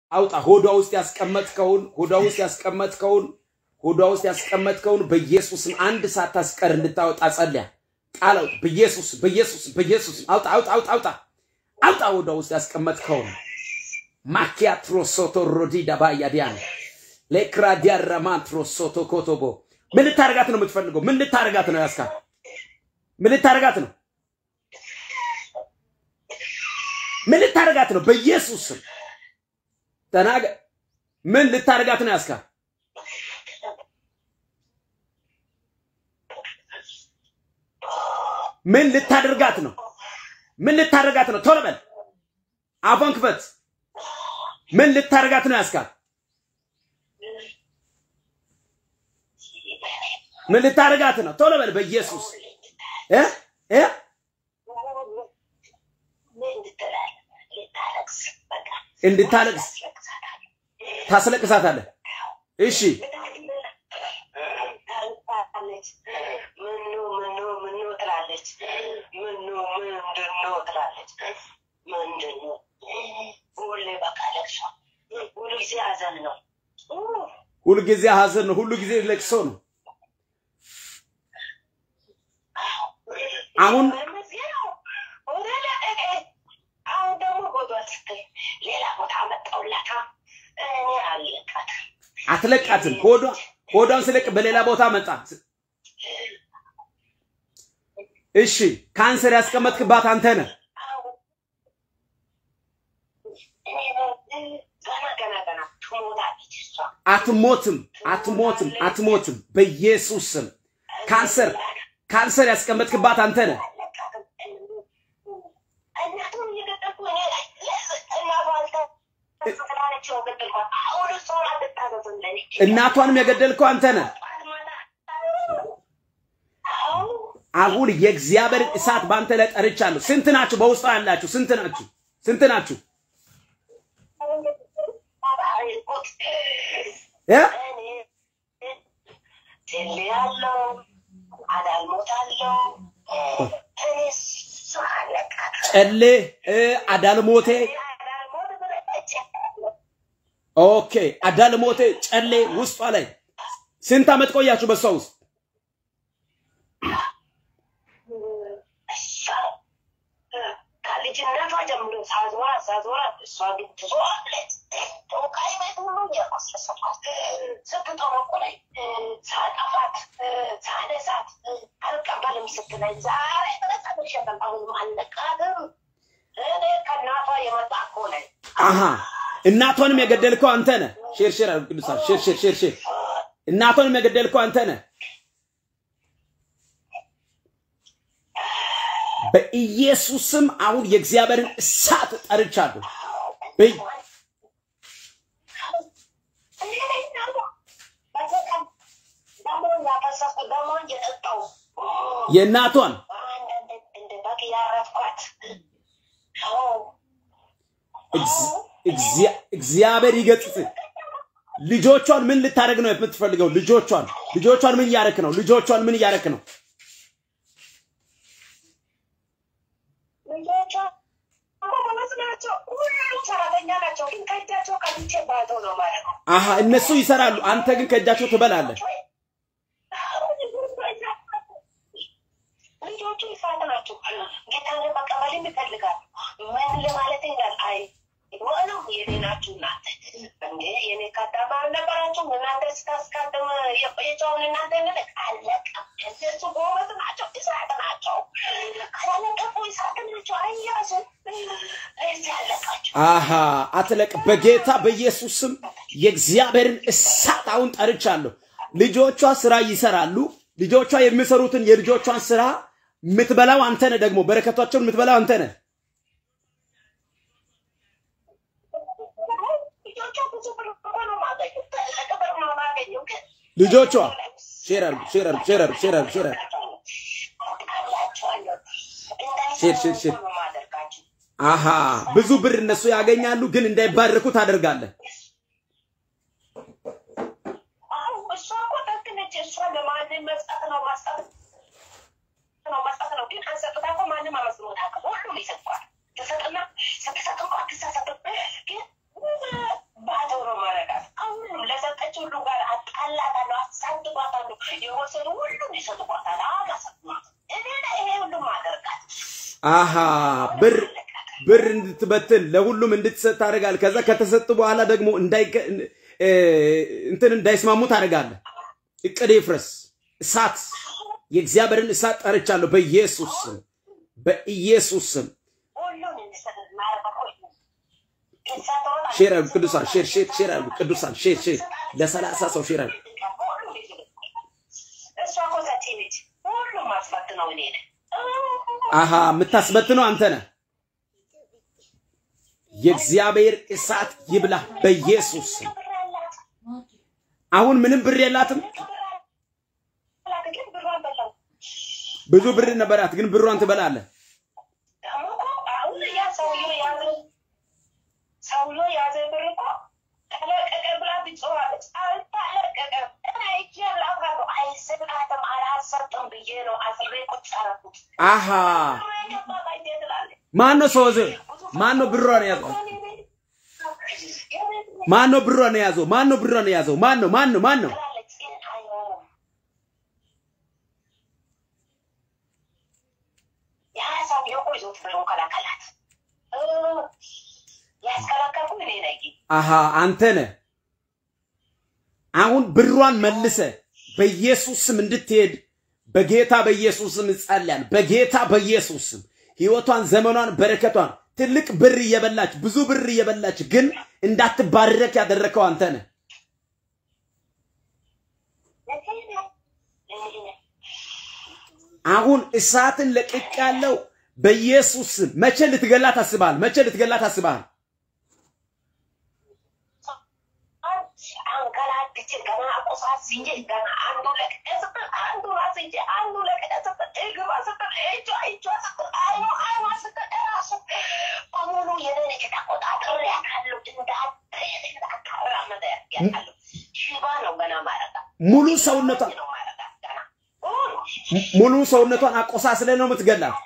አውጣ። ሆዷ ውስጥ ያስቀመጥከውን ሆዷ ውስጥ ያስቀመጥከውን ሆዷ ውስጥ ያስቀመጥከውን በኢየሱስም አንድ ሰዓት ታስቀር እንድታወጣ ጸልያ ቃል አውጣ። በኢየሱስ በኢየሱስ በኢየሱስ አውጣ አውጣ አውጣ አውጣ አውጣ። ሆዷ ውስጥ ያስቀመጥከውን ማኪያ ትሮሶቶ ሮዲዳ ባያዲያን ሌክራ ዲያራማን ትሮሶቶ ኮቶቦ ምን ልታረጋት ነው የምትፈልገው? ምን ልታረጋት ነው ያስካት? ምን ልታረጋት ነው? ምን ልታረጋት ነው? በኢየሱስ ስም ተናገር። ምን ልታረጋት ነው ያስካት? ምን ልታደርጋት ነው? ምን ልታደርጋት ነው? ቶሎ በል አፏን ክፈት። ምን ልታደርጋት ነው ያስካት? ምን ልታደርጋት ነው? ቶሎ በል በኢየሱስ እ እ እንድታለቅስ ታስለቅሳታለህ። እሺ ምኑ ምኑ ምኑ ትላለች። ምኑ ምንድን ነው ትላለች። ምንድን ነው ሁሌ በቃ ለቅሶ፣ ሁሉ ጊዜ ሀዘን ነው። ሁሉ ጊዜ ሀዘን ነው። ሁሉ ጊዜ ለቅሶ ነው። አሁን አሁን ደግሞ ጎዷ ስትል ሌላ ቦታ መጣውላታ እኔ አለቃት አትለቃትም። ሆዷ ሆዷን ስለቅ በሌላ ቦታ መጣ። እሺ ካንሰር ያስቀመጥክባት አንተ ነህ። ገና ገና ገና ትሞታለች እሷ። አትሞትም፣ አትሞትም፣ አትሞትም። በኢየሱስ ስም ካንሰር ካንሰር ያስቀመጥክባት አንተ ነህ። እናቱን እየገደልኩ እኔ ላይ እናቷ አልተ ስላለች ነው ገደልኳት። አሁን እሷን አልታዘዝም ለኔ እናቷንም የገደልከው አንተ ነህ። አሁን የእግዚአብሔርን እሳት በአንተ ላይ ጠርቻለሁ። ስንት ናችሁ? በውስጧ ያላችሁ ስንት ናችሁ? ስንት ናችሁ? እ? ያለው አዳልሞታለው እኔ እሷ አለቃት ጨሌ እ፣ አዳልሞቴ አዳልሞት ብለች ኦኬ፣ አዳልሞቴ ጨሌ ውስጧ ላይ ስንት ዓመት ቆያችሁ በሷ ውስጥ? እሷ ከልጅነቷ ጀምሮ ሳዞራ ሳዞራ እሷ ግን ትዞራለች። ጦቃይ ቤት ሁሉ እያቆሰሰባት ስትጠመቁለኝ ሳጠፋት ሳነሳት አልቀበልም ስትለኝ ዛሬ ድረስ አልሸጠም። አሁንም አልለቃትም። እኔ ከእናቷ የመጣ እኮ ነኝ። አሃ እናቷንም የገደልከው አንተ ነህ። ሼር ሼር አድርጉ ቅዱሳን፣ ሼር ሼር ሼር ሼር። እናቷንም የገደልከው አንተ ነህ። በኢየሱስ ስም አሁን የእግዚአብሔርን እሳት ጠርቻለሁ። በይ- የእናቷን እንደ በግ ያረፍኳት እግዚ- እግዚአ- እግዚአብሔር ይገጽጽ። ልጆቿን ምን ልታደርግ ነው የምትፈልገው? ልጆቿን ልጆቿን ምን እያደረክ ነው? ልጆቿን ምን እያደረክ ነው? ልጆቿ ጎበዝ ናቸው። ሁሉም ሰራተኛ ናቸው። ግን ከእጃቸው ቀንቼ ባዶ ነው ማለት ነው። አሃ እነሱ ይሰራሉ፣ አንተ ግን ከእጃቸው ትበላለህ። ልጆቹ ይፋት ናቸው። ጌታን መቀበል ይፈልጋሉ። ምን ለማለት ይላል? አይ ነው የኔ ናችሁ እናንተ እንዴ የኔ ካዳማ አልነበራችሁም? እናንተ ስታስቀድም የቆየቸውን እናንተ ንልቅ አለቀ። እነሱ ጎበዝ ናቸው፣ እሳት ናቸው። ካላለቀቁ እሳት ናቸው። አያዙ እዚህ አለቃቸው። አሃ አትለቅ። በጌታ በኢየሱስ ስም የእግዚአብሔርን እሳት አሁን ጠርቻለሁ። ልጆቿ ስራ ይሰራሉ። ልጆቿ የሚሰሩትን የልጆቿን ስራ የምትበላው አንተ ነህ። ደግሞ በረከቷቸውን የምትበላው አንተ ነህ። ልጆቿ ብዙ ብር እኮ ነው የማገኘው። ትልቅ ብር ነው የማገኘው ግን ልጆቿ ሼር አድርጉ፣ ሼር አድርጉ፣ ሼር አድርጉ፣ ሼር አድርጉ፣ ሼር አድርጉ። ሼር ሼር ሼር አሃ ብዙ ብር እነሱ ያገኛሉ፣ ግን እንዳይባረኩ ታደርጋለህ። እሷ እኮ ደግ ነች። እሷ ለማንም መስጠት ነው መስጠት ነው መስጠት ነው። ግን አንሰጥታ እኮ ማንም አመስግኖት አያውቅም። ሁሉም ይሰጥኳል። ትሰጥና ስትሰጥ እንኳ አትሳሳትም። ግን አሃ ብር ብር እንድትበትን ለሁሉም እንድትሰጥ ታደርጋለህ። ከዛ ከተሰጡ በኋላ ደግሞ እንዳይከ- እ፣ እንትን እንዳይስማሙ ታደርጋለህ። እቅድ ይፍረስ። እሳት የእግዚአብሔርን እሳት ጠርቻለሁ በኢየሱስ ስም በኢየሱስ ስም። ሁሉን እንዲሰጥ ማረግ እሳት ሆነ ሼር አድርጉ ቅዱሳን፣ ሼር ሼር ሼር አድርጉ ቅዱሳን፣ ሼር ሼር ለሰላሳ ሰው ሼር አድርጉ። እሷ እኮ ዘቴ ነች። ሁሉም ማስፈት ነው እኔ ነኝ። አሃ የምታስበትነው አንተ ነህ። የእግዚአብሔር እሳት ይብላ በኢየሱስ ስም። ብር አላት፣ አሁን ምንም ብር የላትም። ብር አላት፣ ግን ብሯን በላው። ብዙ ብር ነበራት፣ ግን ብሯን ትበላለህ። ደግሞ እኮ አሁን ያ ሰውዬው የያዘ ሰውዬው የያዘ ብር እኮ ተለቀቀ ብላ ትጮኻለች። አልተለቀቀም። እኔ አይቼ ላውቃለሁ። አይሰጣትም፣ አላሰጥም ብዬ ነው አስሬ ቁጭ አደረኩት። አሃ ብሩ የገባት አይቴ ትላለች። ማን ነው ሰው ማን ነው ብሯን የያዘው? ማን ነው ብሯን የያዘው? ማን ነው ብሯን የያዘው? ማን ነው ማን ነው ማን ነው? ትላለች፣ ግን አይሆንም። ያ ሰውዬው እኮ ይዞት ብሎ ከላከላት። እ፣ ያስከለከልኩ እኔ ነኝ። አሃ አንተ ነህ። አሁን ብሯን መልሰ በኢየሱስ ስም እንድትሄድ በጌታ በኢየሱስ ስም እጸልያለሁ። በጌታ በኢየሱስ ስም ህይወቷን፣ ዘመኗን፣ በረከቷን ትልቅ ብር እየበላች ብዙ ብር እየበላች ግን እንዳትባረክ ያደረከው አንተ ነህ። አሁን እሳትን ለቅቅ ያለው በኢየሱስ ስም። መቼ ልትገላት አስበሃል? መቼ ልትገላት አስበሃል? አንገላትቼ ገና አቆሳስዬ ገና አንዱ ለቅቄ ስትል አንዱ አስይዤ አንዱ ለቅቄ ስትል እግሯ ስትል እጇ እጇ ስትል አይኗ አይኗ ስትል እራሱ በሙሉ የኔን እጅ ተቆጣጥሬያታለሁ። እንዳትሄድ እንዳታራምድ ያታለሁ። ሽባ ነው ገና ማረጋ ሙሉ ሰውነቷን ነው ማረጋ ገና ሙሉ ሙሉ ሰውነቷን አቆሳስለ ነው የምትገላት።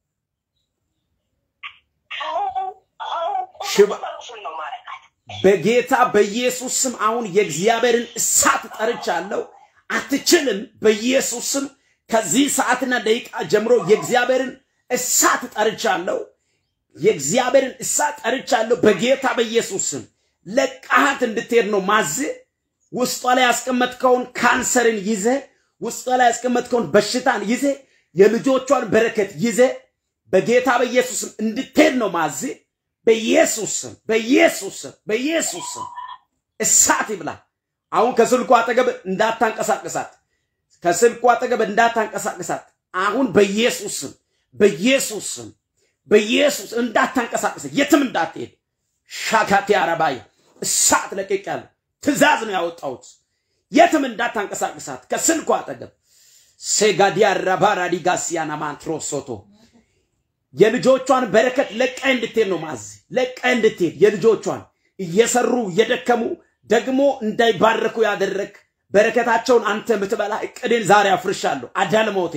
አሁን አሁን ሽባ ቁስል ነው ማረጋት በጌታ በኢየሱስ ስም አሁን የእግዚአብሔርን እሳት ጠርቻለሁ። አትችልም። በኢየሱስ ስም ከዚህ ሰዓትና ደቂቃ ጀምሮ የእግዚአብሔርን እሳት ጠርቻለሁ። የእግዚአብሔርን እሳት ጠርቻለሁ። በጌታ በኢየሱስ ስም ለቃሃት እንድትሄድ ነው ማዝ ውስጧ ላይ ያስቀመጥከውን ካንሰርን ይዘ ውስጧ ላይ ያስቀመጥከውን በሽታን ይዘ የልጆቿን በረከት ይዘ በጌታ በኢየሱስ ስም እንድትሄድ ነው ማዝ በኢየሱስ ስም በኢየሱስ ስም በኢየሱስ ስም እሳት ይብላ። አሁን ከስልኩ አጠገብ እንዳታንቀሳቅሳት፣ ከስልኩ አጠገብ እንዳታንቀሳቅሳት። አሁን በኢየሱስ ስም በኢየሱስ ስም በኢየሱስ እንዳታንቀሳቅሳት፣ የትም እንዳትሄድ። ሻካቴ አረባይ እሳት ለቅቄያለሁ። ትእዛዝ ነው ያወጣሁት። የትም እንዳታንቀሳቅሳት ከስልኩ አጠገብ ሴጋዲያ ረባራዲ ጋሲያና ማንትሮሶቶ የልጆቿን በረከት ለቃ እንድትሄድ ነው ማዝ ለቃ እንድትሄድ የልጆቿን እየሰሩ እየደከሙ ደግሞ እንዳይባረኩ ያደረግ በረከታቸውን አንተ የምትበላ እቅዴን ዛሬ አፍርሻለሁ። አዳልሞቴ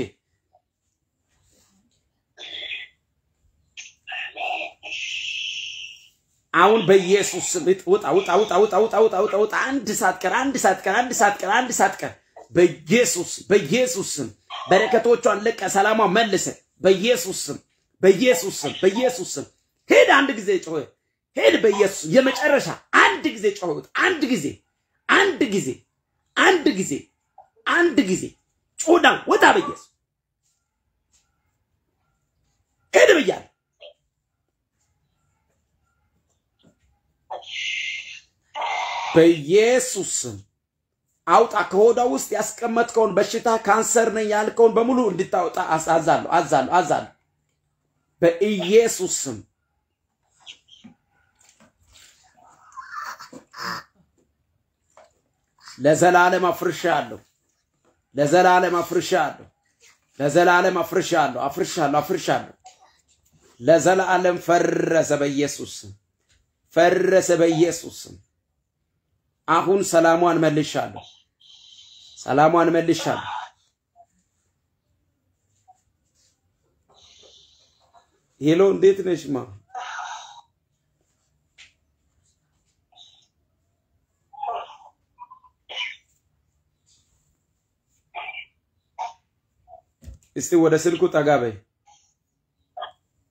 አሁን በኢየሱስ ስም ውጣ ውጣ ውጣ ውጣ ውጣ ውጣ ውጣ ውጣ። አንድ ሰዓት ቀር አንድ ሰዓት ቀር አንድ ሰዓት ቀር አንድ ሰዓት ቀር በኢየሱስ በኢየሱስ ስም በረከቶቿን ለቀ ሰላሟን መልሰ በኢየሱስ ስም በኢየሱስ ስም በኢየሱስ ስም ሄድ። አንድ ጊዜ ጮኸ ሄድ። በኢየሱስ የመጨረሻ አንድ ጊዜ ጮኸ። አንድ ጊዜ አንድ ጊዜ አንድ ጊዜ አንድ ጊዜ ጩዳ ወጣ። በኢየሱስ ሄድ ብያለሁ። በኢየሱስ ስም አውጣ። ከሆዷ ውስጥ ያስቀመጥከውን በሽታ ካንሰር ነኝ ያልከውን በሙሉ እንድታወጣ አዛለሁ አዛለሁ አዛለሁ በኢየሱስ ስም ለዘላለም አፍርሻለሁ። ለዘላለም አፍርሻለሁ። ለዘላለም አፍርሻለሁ። አፍርሻለሁ። አፍርሻለሁ። ለዘላለም ፈረሰ በኢየሱስ ስም ፈረሰ በኢየሱስ ስም። አሁን ሰላሟን መልሻለሁ። ሰላሟን መልሻለሁ። ሄሎ፣ እንዴት ነሽ ማ? እስቲ ወደ ስልኩ ጠጋ በይ።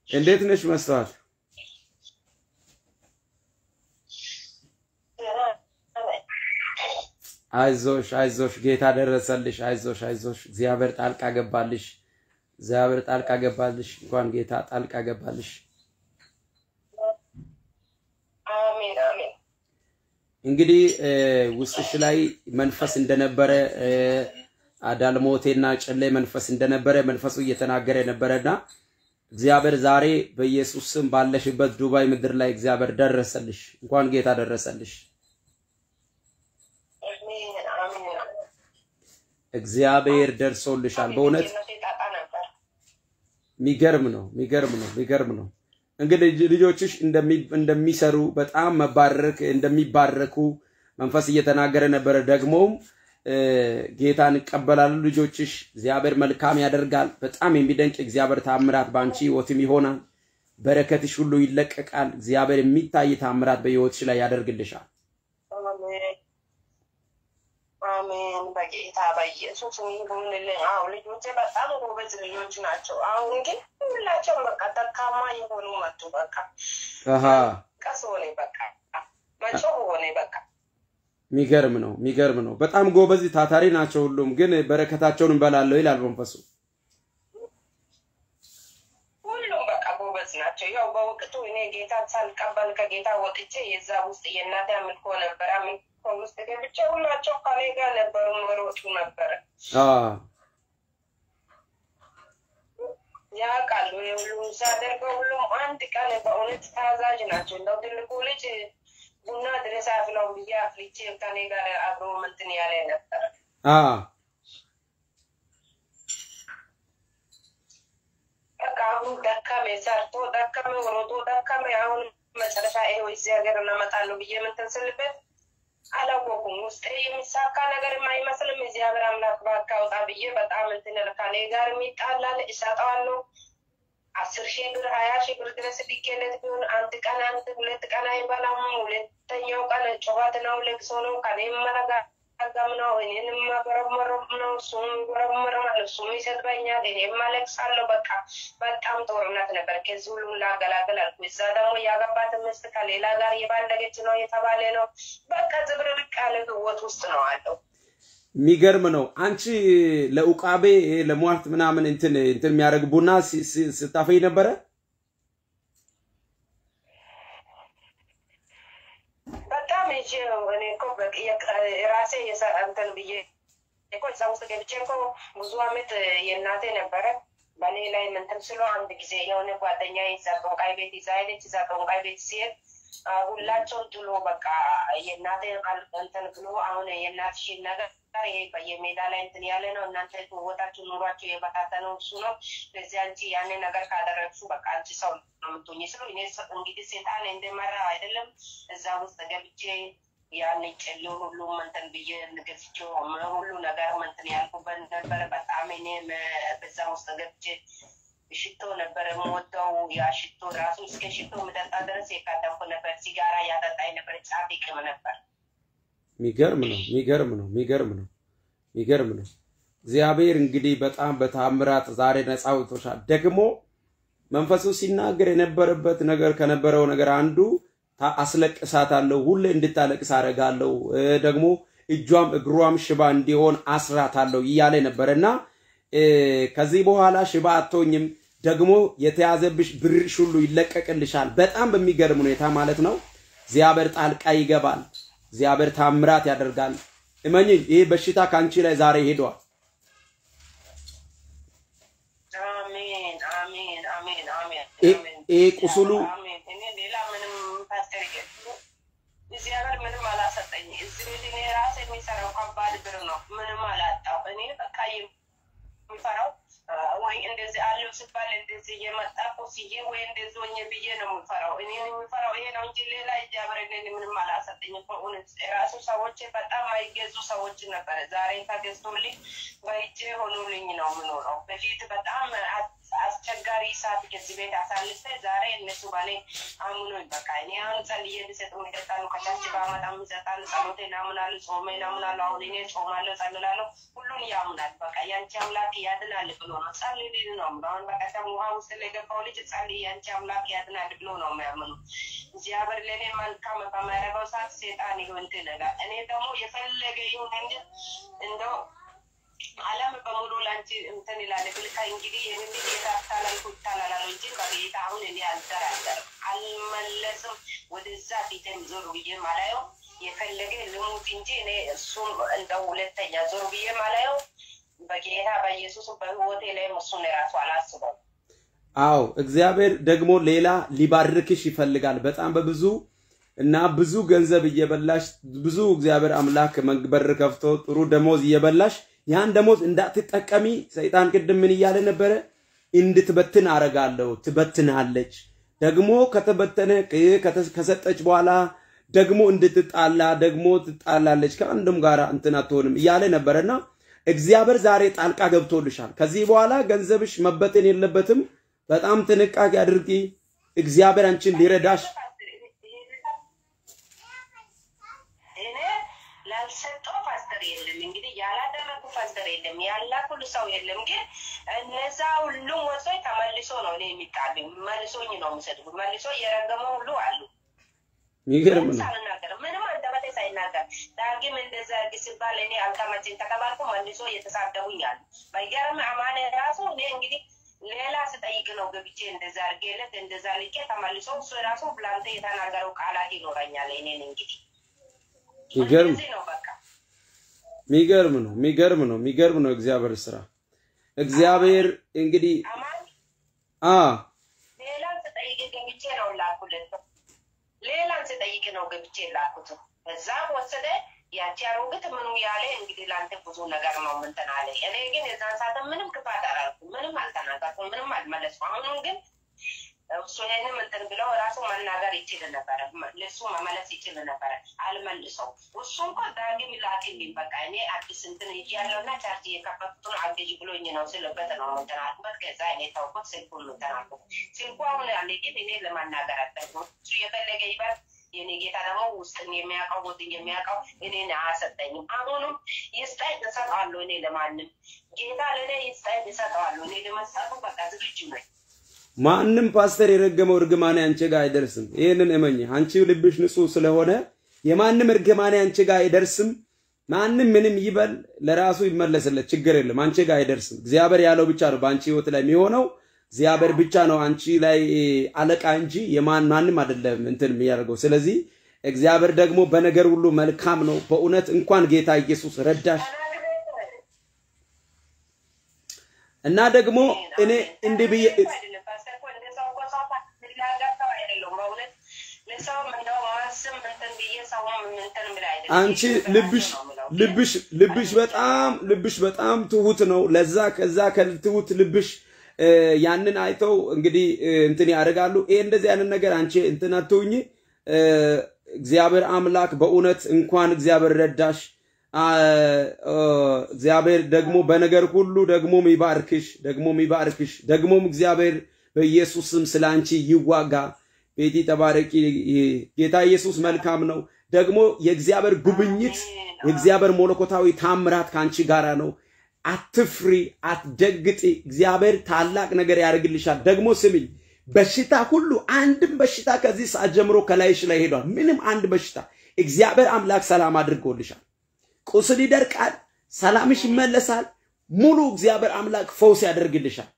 እንዴት ነሽ መስተዋት? አይዞሽ አይዞሽ፣ ጌታ ደረሰልሽ። አይዞሽ አይዞሽ፣ እግዚአብሔር ጣልቃ ገባልሽ። እግዚአብሔር ጣልቃ ገባልሽ። እንኳን ጌታ ጣልቃ ገባልሽ። አሜን አሜን። እንግዲህ እ፣ ውስጥሽ ላይ መንፈስ እንደነበረ እ፣ አዳልሞቴና ጨሌ መንፈስ እንደነበረ መንፈሱ እየተናገረ ነበረና እግዚአብሔር ዛሬ በኢየሱስ ስም ባለሽበት ዱባይ ምድር ላይ እግዚአብሔር ደረሰልሽ። እንኳን ጌታ ደረሰልሽ። አሜን አሜን። እግዚአብሔር ደርሶልሻል። በእውነት ልጅነቴ ጣጣ ነበር። የሚገርም ነው፣ የሚገርም ነው፣ የሚገርም ነው። እንግዲህ ልጆችሽ እንደሚ- እንደሚሰሩ በጣም መባረክ እንደሚባረኩ መንፈስ እየተናገረ ነበረ። ደግሞም እ፣ ጌታን ይቀበላሉ ልጆችሽ። እግዚአብሔር መልካም ያደርጋል። በጣም የሚደንቅ እግዚአብሔር ታምራት በአንቺ ህይወትም ይሆናል። በረከትሽ ሁሉ ይለቀቃል። እግዚአብሔር የሚታይ ታምራት በህይወትሽ ላይ ያደርግልሻል። አሜን አሜን። በጌታ በኢየሱስ ይሁንልኝ። አዎ ልጆቼ በጣም ጎበዝ ልጆች ናቸው። አሁን ግን ሁላቸውም በቃ ደካማ የሆኑ መጡ። በቃ አሃ ቀስ ሆኔ በቃ መጮህ ሆኔ በቃ የሚገርም ነው፣ የሚገርም ነው። በጣም ጎበዝ ታታሪ ናቸው ሁሉም። ግን በረከታቸውን እንበላለሁ ይላል መንፈሱ። ሁሉም በቃ ጎበዝ ናቸው። ያው በወቅቱ እኔ ጌታ ሳልቀበል ከጌታ ወጥቼ የዛ ውስጥ የእናቴ አምልኮ ነበረ። አምልኮ ውስጥ ገብቼ ሁላቸው ከኔ ጋር ነበሩ፣ መሮጡ ነበረ አዎ ያውቃሉ። የሁሉም ሳደርገው ሁሉም አንድ ቀን በእውነት ታዛዥ ናቸው። እንደው ትልቁ ልጅ ቡና ድረስ አፍላው ብዬ አፍልቼ ከኔ ጋር አብሮ ምንትን ያለ ነበረ። አዎ በቃ አሁን ደከሜ፣ ሰርቶ ደከሜ፣ ሮጦ ደከሜ። አሁን መጨረሻ ይሄው እዚህ ሀገር እናመጣለሁ ብዬ ምንትን ስልበት አላወኩም። ውስጤ የሚሳካ ነገር የማይመስልም። እግዚአብሔር አምላክ እባክህ አውጣ ብዬ በጣም እንትን ከኔ ጋር የሚጣላል እሰጠዋለሁ። አስር ሺህ ብር ሀያ ሺህ ብር ድረስ ሊኬለት ቢሆን አንድ ቀን አንድ ሁለት ቀን አይበላም። ሁለተኛው ቀን ጩኸት ነው፣ ለቅሶ ነው። ከኔም መረጋጋም ነው። እኔንም መጎረመረም ነው። እሱም ይጎረመረማል፣ እሱም ይሰድበኛል፣ እኔም አለቅሳለሁ። በቃ በጣም ጦርነት ነበር። ከዚህ ሁሉም ላገላገል አልኩ። እዛ ደግሞ ያገባት ምስት ከሌላ ጋር የባለገች ነው የተባለ ነው። በቃ ዝብርርቅ ያለ ህይወት ውስጥ ነው አለው። የሚገርም ነው። አንቺ ለኡቃቤ ለሟርት ምናምን እንትን እንትን የሚያደርግ ቡና ሲ- ሲ- ስታፈይ ነበረ። በጣም ይዤ እኔ እኮ በቅ- የቅ- ራሴ የሰ- እንትን ብዬ እኮ እዛ ውስጥ ገብቼ እኮ ብዙ አመት የእናቴ ነበረ በእኔ ላይ ምንትን ስሎ አንድ ጊዜ የሆነ ጓደኛ እዛ ጠንቋይ ቤት ይዛ ሄደች። እዛ ጠንቋይ ቤት ሲሄድ አ፣ ሁላቸውን ጥሎ በቃ የእናቴ ቃል እንትን ብሎ አሁን የእናትሽን ነገር ይሄ በየሜዳ ላይ እንትን ያለ ነው። እናንተ ህይወታችሁ ኑሯችሁ የበታተነው እሱ ነው። ስለዚህ አንቺ ያንን ነገር ካደረግሹ በቃ አንቺ ሰው ነው የምትሆኝ ስሉ እኔ ሰ- እንግዲህ ሴጣን እንደመራ አይደለም እዛ ውስጥ ገብቼ ያን ጨሌው ሁሉ እንትን ብዬ ንገስቸው ሁሉ ነገር እንትን ያልኩበት ነበረ። በጣም እኔ በዛ ውስጥ ገብቼ ሽቶ ነበር የምወደው። ያ ሽቶ ራሱ እስከ ሽቶ ምጠጣ ድረስ የካደምኩ ነበር። ሲጋራ ያጠጣኝ ነበር። ጫት ይቅም ነበር። የሚገርም ነው። የሚገርም ነው። የሚገርም ነው። የሚገርም ነው። እግዚአብሔር እንግዲህ በጣም በታምራት ዛሬ ነፃ አውጥቶሻል። ደግሞ መንፈሱ ሲናገር የነበረበት ነገር ከነበረው ነገር አንዱ ታ- አስለቅሳታለሁ፣ ሁሌ እንድታለቅስ አደርጋለሁ፣ እ፣ ደግሞ እጇም እግሯም ሽባ እንዲሆን አስራታለሁ እያለ ነበረ እና እ፣ ከዚህ በኋላ ሽባ አትሆኝም፣ ደግሞ የተያዘብሽ ብርሽ ሁሉ ይለቀቅልሻል። በጣም በሚገርም ሁኔታ ማለት ነው። እግዚአብሔር ጣልቃ ይገባል። እግዚአብሔር ታምራት ያደርጋል። እመኝኝ፣ ይህ በሽታ ከአንቺ ላይ ዛሬ ሄዷል። አሜን አሜን አሜን አሜን ይህ- አሜን። ይህ ቁስሉ አሜን። እኔ ሌላ ምንም ፓስተር እዚህ ሀገር ምንም አላሰጠኝ። እዚህ ቤት እኔ ራሴ የሚሰራው ከባድ ብር ነው። ምንም አላጣው። እኔ በቃ የሚፈራው አ፣ ወይ እንደዚህ አለው ሲባል እንደዚህ እየመጣ ኮስዬ ወይ እንደዚህ ሆኜ ብዬ ነው የሚፈራው። እኔ የሚፈራው ይሄ ነው እንጂ ሌላ እግዚአብሔር እኔን ምንም አላሰጠኝም። በእውነት ራሱ ሰዎች በጣም አይገዙ ሰዎች ነበረ። ዛሬ ተገዝቶልኝ በእጄ ሆኖልኝ ነው የምኖረው። በፊት በጣም አስቸጋሪ ሰዓት ከዚህ ቤት አሳልፈ ዛሬ እነሱ ባሌ አምኖኝ በቃ እኔ አሁን ጸልዬ እንድሰጥ ይጠጣሉ ከታች በአመጣም ይሰጣሉ። ጸሎቴ ናምናሉ፣ ጾሜ ናምናሉ። አሁን እኔ ጾማለሁ፣ ጸልላለሁ። ሁሉን ያምናል። በቃ ያንቺ አምላክ ያድናል ብሎ ነው ጸልይ ሊል ነው። አሁን በቀደም ውሃ ውስጥ ለገባው ልጅ ጸልይ ያንቺ አምላክ ያድናል ብሎ ነው የሚያምኑ። እግዚአብሔር ለእኔ መልካም በማያደርገው ሰዓት ሴጣን ይሁን እንትን ይላል። እኔ ደግሞ የፈለገ ይሁን እንጂ እንደው ዓለም በሙሉ ላንቺ እንትን ይላል ብልካ እንግዲህ ይህንን ጌታ ታላልኩ ይታላላሉ እንጂ በጌታ አሁን እኔ አልደራደርም፣ አልመለስም። ወደዛ ፊቴም ዞር ብዬ ማላየው የፈለገ ልሙት እንጂ እኔ እሱም እንደ ሁለተኛ ዞር ብዬ ማላየው በጌታ በኢየሱስ በህይወቴ ላይም እሱን የራሱ አላስበው። አዎ እግዚአብሔር ደግሞ ሌላ ሊባርክሽ ይፈልጋል። በጣም በብዙ እና ብዙ ገንዘብ እየበላሽ ብዙ እግዚአብሔር አምላክ በር ከፍቶ ጥሩ ደሞዝ እየበላሽ ያን ደሞዝ እንዳትጠቀሚ ሰይጣን ቅድም ምን እያለ ነበረ? እንድትበትን አረጋለሁ። ትበትናለች። ደግሞ ከተበተነ ከሰጠች በኋላ ደግሞ እንድትጣላ ደግሞ ትጣላለች። ከአንድም ጋር እንትን አትሆንም እያለ ነበረና እግዚአብሔር ዛሬ ጣልቃ ገብቶልሻል። ከዚህ በኋላ ገንዘብሽ መበተን የለበትም። በጣም ጥንቃቄ አድርጊ። እግዚአብሔር አንቺን ሊረዳሽ እኔ ላልሰጠው ፓስተር የለም እንግዲህ ያላደረጉ ፓስተር የለም ያላኩል ሰው የለም። ግን እነዛ ሁሉም ወሶች ተመልሶ ነው እኔ የሚጣሉኝ መልሶኝ ነው የሚሰድቡት። መልሶ እየረገመ ሁሉ አሉ። የሚገርም ምንም ነው። ሳልናገር ምንም አንደበቴ ሳይናገር ዳግም እንደዛ እርግ ሲባል እኔ አልተመቸኝ ተቀባልኩ መልሶ እየተሳደቡኝ አሉ። በይገርም አማኔ ራሱ እኔ እንግዲህ ሌላ ስጠይቅ ነው ገብቼ እንደዛ አድርጌለት እንደዛ ልቄ ተመልሶ እሱ ራሱ ብላንተ የተናገረው ቃላት ይኖረኛል። እኔን እንግዲህ ይገርም እንደዚህ ነው በቃ ሚገርም ነው። ሚገርም ነው። ሚገርም ነው። እግዚአብሔር ስራ እግዚአብሔር እንግዲህ አማን አ ሌላን ስጠይቅ ገብቼ ነው ላኩለት። ሌላን ስጠይቅ ነው ገብቼ ላኩት። እዛም ወሰደ ያቺ አሮጊት ምኑ ያለ እንግዲህ ለአንተ ብዙ ነገር ነው ምንትን አለ። እኔ ግን የዛን ሰዓት ምንም ክፋት አላልኩም፣ ምንም አልተናገርኩም፣ ምንም አልመለስኩም። አሁንም ግን እሱ ይህንም እንትን ብለው ራሱ መናገር ይችል ነበረ፣ ለሱ መመለስ ይችል ነበረ። አልመልሰው እሱ እንኳን ዳግም ላክልኝ በቃ እኔ አዲስ እንትን እጅ ያለውና ቻርጅ የከፈቱትን አገዥ ብሎኝ ነው ስልበት ነው እንትን አልኩበት። ከዛ እኔ ታውቁት ስልኩን እንትን አልኩት። ስልኩ አሁን ያለ ግን እኔ ለማናገር አልጠቅም። እሱ የፈለገ ይበል። የኔ ጌታ ደግሞ ውስጥን የሚያውቀው ውስጥን የሚያውቀው እኔን አያሰጠኝም። አሁንም ይስጠኝ እሰጠዋለሁ። እኔ ለማንም ጌታ ለእኔ ይስጠኝ እሰጠዋለሁ። እኔ ለመስጠቱ በቃ ዝግጁ ነኝ። ማንም ፓስተር የረገመው እርግማኔ አንቺ ጋር አይደርስም። ይህንን እመኝ። አንቺ ልብሽ ንጹህ ስለሆነ የማንም እርግማኔ አንቺ ጋር አይደርስም። ማንም ምንም ይበል ለራሱ ይመለስለት፣ ችግር የለም። አንቺ ጋር አይደርስም። እግዚአብሔር ያለው ብቻ ነው በአንቺ ህይወት ላይ የሚሆነው። እግዚአብሔር ብቻ ነው አንቺ ላይ አለቃ እንጂ የማን ማንም አይደለም እንትን የሚያደርገው። ስለዚህ እግዚአብሔር ደግሞ በነገር ሁሉ መልካም ነው። በእውነት እንኳን ጌታ ኢየሱስ ረዳሽ እና ደግሞ እኔ እንዲህ ብዬ አንቺ ልብሽ ልብሽ ልብሽ በጣም ልብሽ በጣም ትሁት ነው። ለዛ ከዛ ከትሁት ልብሽ ያንን አይተው እንግዲህ እንትን ያደርጋሉ። ይሄ እንደዚህ አይነት ነገር አንቺ እንትን አትሁኝ። እግዚአብሔር አምላክ በእውነት እንኳን እግዚአብሔር ረዳሽ። እግዚአብሔር ደግሞ በነገር ሁሉ ደግሞ ይባርክሽ፣ ደግሞ ይባርክሽ። ደግሞም እግዚአብሔር በኢየሱስ ስም ስለ አንቺ ይዋጋ። ቤቲ ተባረቂ። ጌታ ኢየሱስ መልካም ነው። ደግሞ የእግዚአብሔር ጉብኝት የእግዚአብሔር መለኮታዊ ታምራት ከአንቺ ጋራ ነው። አትፍሪ፣ አትደግጢ። እግዚአብሔር ታላቅ ነገር ያደርግልሻል። ደግሞ ስሚኝ፣ በሽታ ሁሉ አንድም በሽታ ከዚህ ሰዓት ጀምሮ ከላይሽ ላይ ሄዷል። ምንም አንድ በሽታ እግዚአብሔር አምላክ ሰላም አድርጎልሻል። ቁስል ይደርቃል፣ ሰላምሽ ይመለሳል። ሙሉ እግዚአብሔር አምላክ ፈውስ ያደርግልሻል።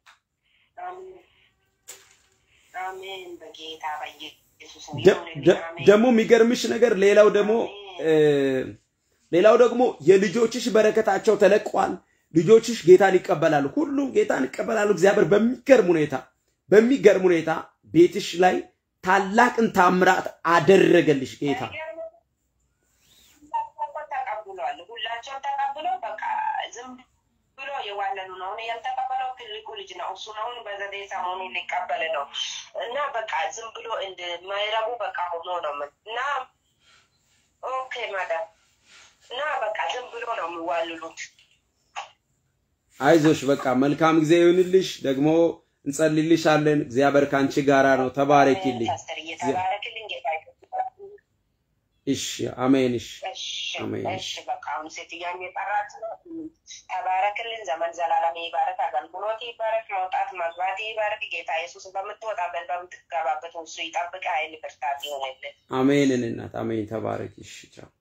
ደግሞ የሚገርምሽ ነገር ሌላው ደግሞ ሌላው ደግሞ የልጆችሽ በረከታቸው ተለቋል። ልጆችሽ ጌታን ይቀበላሉ። ሁሉም ጌታን ይቀበላሉ። እግዚአብሔር በሚገርም ሁኔታ በሚገርም ሁኔታ ቤትሽ ላይ ታላቅን ታምራት አደረገልሽ ጌታ። ተቀብሏል። ሁላቸው ተቀብሎ በቃ ዝም ብሎ የዋለሉ ነው። አሁን ያልተቀበለው ትልቁ ልጅ ነው። እሱን አሁን በዘጠኝ ሰሞኑ ሊቀበል ነው እና በቃ ዝም ብሎ እንደማይረቡ በቃ ሆኖ ነው ምን እና ኦኬ ማዳም እና በቃ ዝም ብሎ ነው የሚዋልሉት። አይዞሽ በቃ መልካም ጊዜ ይሁንልሽ። ደግሞ እንጸልይልሻለን። እግዚአብሔር ከአንቺ ጋራ ነው። ተባረኪልኝ። ፓስተር እየተባረክልኝ ጌታ ይመስገን። እሺ፣ አሜን። እሺ፣ እሺ አሜን። እሺ፣ በቃ አሁን ሴትዮዋን የጠራት ነው። ተባረክልን። ዘመን ዘላለም ይባረክ። አገልግሎት ይባረክ። መውጣት መግባት ይባረክ። ጌታ ኢየሱስ በምትወጣበት በምትገባበት እሱ ይጠብቅ። ኃይል ብርታት ይሆንልን። አሜን። እናት አሜን። ተባረኪ። እሺ፣ ቻው።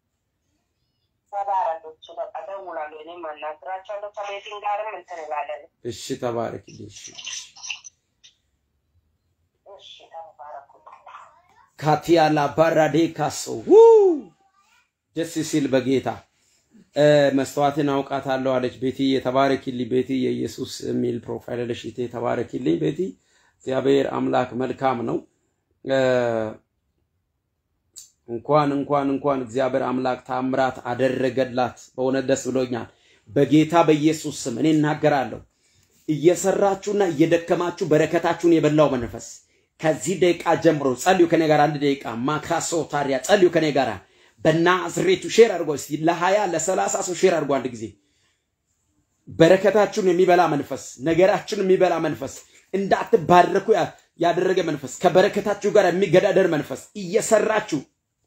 ተባረኮች በቃ ደውላለሁ። እኔም አናግራቸዋለሁ። ከቤቲን ጋርም እንትን እላለን። እሺ፣ ተባረኪልኝ። እሺ እሺ ተባረኩ። ካቲያላ ባራዴ ካሶ ደስ ሲል በጌታ እ፣ መስተዋትን አውቃታለሁ አለች ቤቲ። የተባረኪልኝ ቤቲ። የኢየሱስ የሚል ፕሮፋይል አለሽ እህቴ። የተባረኪልኝ ቤቲ። እግዚአብሔር አምላክ መልካም ነው። እ፣ እንኳን እንኳን እንኳን እግዚአብሔር አምላክ ታምራት አደረገላት። በእውነት ደስ ብሎኛል። በጌታ በኢየሱስ ስም እኔ እናገራለሁ እየሰራችሁና እየደከማችሁ በረከታችሁን የበላው መንፈስ ከዚህ ደቂቃ ጀምሮ ጸልዩ ከኔ ጋር አንድ ደቂቃ ማካሶ ታዲያ ጸልዩ ከኔ ጋር በናዝሬቱ ሼር አድርጎ እስቲ ለሀያ ለሰላሳ ሰው ሼር አድርጎ አንድ ጊዜ በረከታችሁን የሚበላ መንፈስ ነገራችሁን የሚበላ መንፈስ እንዳትባረኩ ያ- ያደረገ መንፈስ ከበረከታችሁ ጋር የሚገዳደር መንፈስ እየሰራችሁ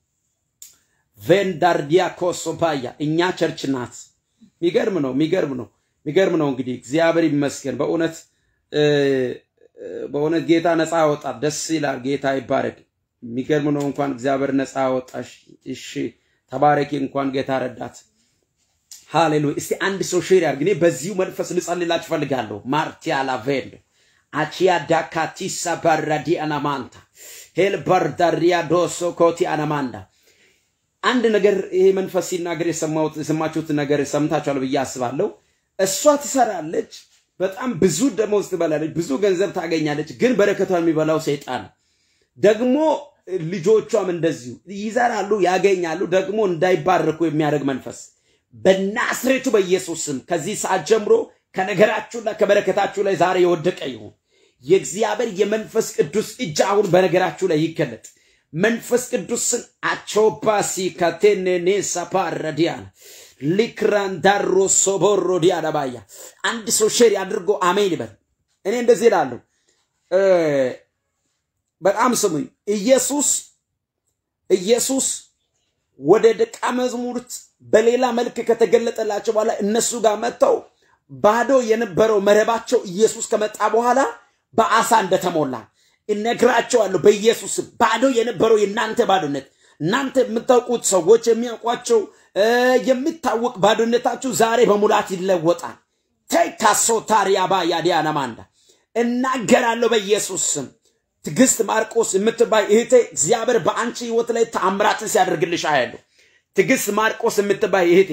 ቬንዳርዲያ ኮሶፓያ እኛ ቸርች ናት። ሚገርም ነው፣ ሚገርም ነው፣ ሚገርም ነው። እንግዲህ እግዚአብሔር ይመስገን በእውነት እ፣ እ፣ በእውነት ጌታ ነፃ ያወጣል። ደስ ይላል። ጌታ ይባረክ። የሚገርም ነው። እንኳን እግዚአብሔር ነፃ ያወጣሽ። እሺ ተባረኪ። እንኳን ጌታ ረዳት። ሃሌሉያ። እስቲ አንድ ሰው ሼር ያድርግ። እኔ በዚሁ መንፈስ ልጸልላችሁ ፈልጋለሁ። ማርቲያ ላቬንድ አቺያ ዳካቲሳ ባራዲ አናማንታ ሄል ባርዳሪያ ዶሶ ኮቲ አናማንዳ አንድ ነገር ይሄ መንፈስ ሲናገር የሰማሁት የሰማችሁት ነገር ሰምታችኋል ብዬ አስባለሁ። እሷ ትሰራለች፣ በጣም ብዙ ደመወዝ ትበላለች፣ ብዙ ገንዘብ ታገኛለች። ግን በረከቷን የሚበላው ሰይጣን ነው። ደግሞ ልጆቿም እንደዚሁ ይዘራሉ፣ ያገኛሉ፣ ደግሞ እንዳይባረኩ የሚያደርግ መንፈስ በናዝሬቱ በኢየሱስ ስም ከዚህ ሰዓት ጀምሮ ከነገራችሁና ከበረከታችሁ ላይ ዛሬ የወደቀ ይሁን። የእግዚአብሔር የመንፈስ ቅዱስ እጅ አሁን በነገራችሁ ላይ ይገለጥ። መንፈስ ቅዱስን አቾባሲ ካቴኔኔ ሳፓረዲያን ሊክራንዳሮ ሶቦሮ ዲያዳባያ አንድ ሰው ሼር አድርጎ አሜን ይበል። እኔ እንደዚህ እላለሁ። እ፣ በጣም ስሙኝ። ኢየሱስ ኢየሱስ ወደ ደቀ መዝሙርት በሌላ መልክ ከተገለጠላቸው በኋላ እነሱ ጋር መጥተው ባዶ የነበረው መረባቸው ኢየሱስ ከመጣ በኋላ በአሳ እንደተሞላ እነግራቸዋለሁ። በኢየሱስ ስም ባዶ የነበረው የእናንተ ባዶነት እናንተ የምታውቁት ሰዎች የሚያውቋቸው እ፣ የሚታወቅ ባዶነታችሁ ዛሬ በሙላት ይለወጣል። ተይካሶ ታሪያባ ያዲያነማንዳ እናገራለሁ በኢየሱስ ስም። ትዕግስት ማርቆስ የምትባይ እህቴ እግዚአብሔር በአንቺ ህይወት ላይ ተአምራትን ሲያደርግልሽ አያለሁ። ትዕግስት ማርቆስ የምትባይ እህቴ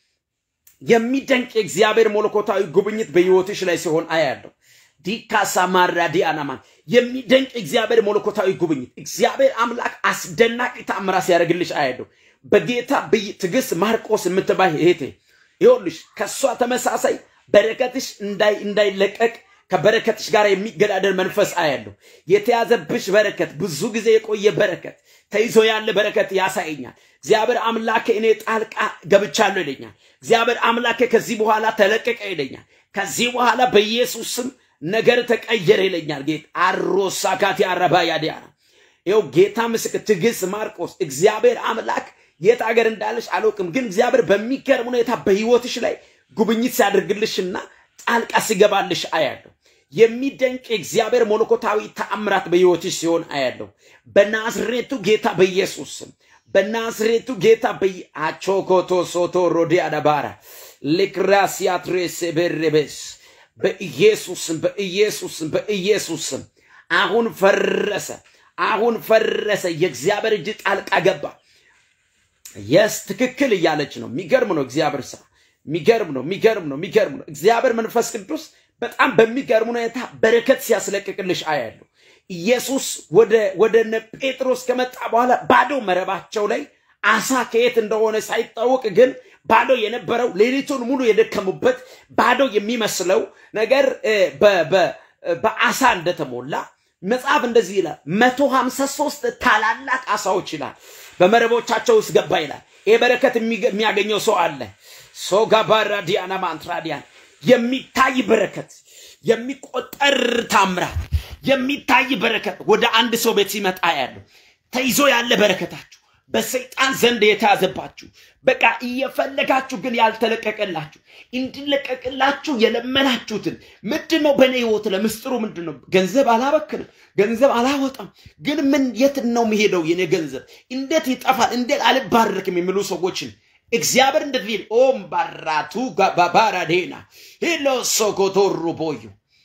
የሚደንቅ የእግዚአብሔር መለኮታዊ ጉብኝት በህይወትሽ ላይ ሲሆን አያለሁ። ዲካሳ ማራዲ አናማን የሚደንቅ እግዚአብሔር መለኮታዊ ጉብኝት እግዚአብሔር አምላክ አስደናቂ ተአምራት ሲያደርግልሽ አያለሁ። በጌታ በይ- ትዕግስት ማርቆስ የምትባይ እህቴ ይኸውልሽ ከእሷ ተመሳሳይ በረከትሽ እንዳይ እንዳይለቀቅ ከበረከትሽ ጋር የሚገዳደር መንፈስ አያለሁ። የተያዘብሽ በረከት ብዙ ጊዜ የቆየ በረከት ተይዞ ያለ በረከት ያሳየኛል። እግዚአብሔር አምላኬ እኔ ጣልቃ ገብቻለሁ ይለኛል። እግዚአብሔር አምላኬ ከዚህ በኋላ ተለቀቀ ይለኛል። ከዚህ በኋላ በኢየሱስ ስም ነገር ተቀየረ ይለኛል። ጌታ አሮሳካቲ አረባ ያዲያና ይኸው ጌታ ምስክር ትዕግስት ማርቆስ እግዚአብሔር አምላክ የት ሀገር እንዳለሽ አላውቅም፣ ግን እግዚአብሔር በሚገርም ሁኔታ በህይወትሽ ላይ ጉብኝት ሲያደርግልሽና ጣልቃ ሲገባልሽ አያለሁ። የሚደንቅ የእግዚአብሔር መለኮታዊ ተአምራት በህይወትሽ ሲሆን አያለሁ። በናዝሬቱ ጌታ በኢየሱስ ስም በናዝሬቱ ጌታ በይ አቾኮቶ ሶቶ ሮዲ አዳባራ ሊክራሲያትሬስ ቤሬቤስ በኢየሱስም በኢየሱስም በኢየሱስም አሁን ፈረሰ፣ አሁን ፈረሰ። የእግዚአብሔር እጅ ጣልቃ ገባ። የስ ትክክል እያለች ነው። የሚገርም ነው እግዚአብሔር ስራ። የሚገርም ነው፣ የሚገርም ነው፣ የሚገርም ነው። እግዚአብሔር መንፈስ ቅዱስ በጣም በሚገርም ሁኔታ በረከት ሲያስለቅቅልሽ አያለሁ። ኢየሱስ ወደ ወደ እነ ጴጥሮስ ከመጣ በኋላ ባዶ መረባቸው ላይ አሳ ከየት እንደሆነ ሳይታወቅ ግን ባዶ የነበረው ሌሊቱን ሙሉ የደከሙበት ባዶ የሚመስለው ነገር እ፣ በ- በ- በአሳ እንደተሞላ መጽሐፍ እንደዚህ ይላል። መቶ ሀምሳ ሶስት ታላላቅ አሳዎች ይላል በመረቦቻቸው ውስጥ ገባ ይላል። ይህ በረከት የሚገ- የሚያገኘው ሰው አለ። ሶጋባራ ዲያና ማንትራዲያን የሚታይ በረከት የሚቆጠር ታምራት የሚታይ በረከት ወደ አንድ ሰው ቤት ሲመጣ ያለው ተይዞ ያለ በረከታችሁ በሰይጣን ዘንድ የተያዘባችሁ በቃ እየፈለጋችሁ ግን ያልተለቀቀላችሁ እንዲለቀቅላችሁ የለመናችሁትን ምንድን ነው? በእኔ ህይወት ለምስጢሩ ምንድን ነው? ገንዘብ አላበክንም፣ ገንዘብ አላወጣም፣ ግን ምን የት ነው የሚሄደው? የኔ ገንዘብ እንዴት ይጠፋል? እንዴት አልባረክም? የሚሉ ሰዎችን እግዚአብሔር እንደዚህ ኦም ባራቱ ባባራዴና ሂሎ ሶኮቶሩ ቦዩ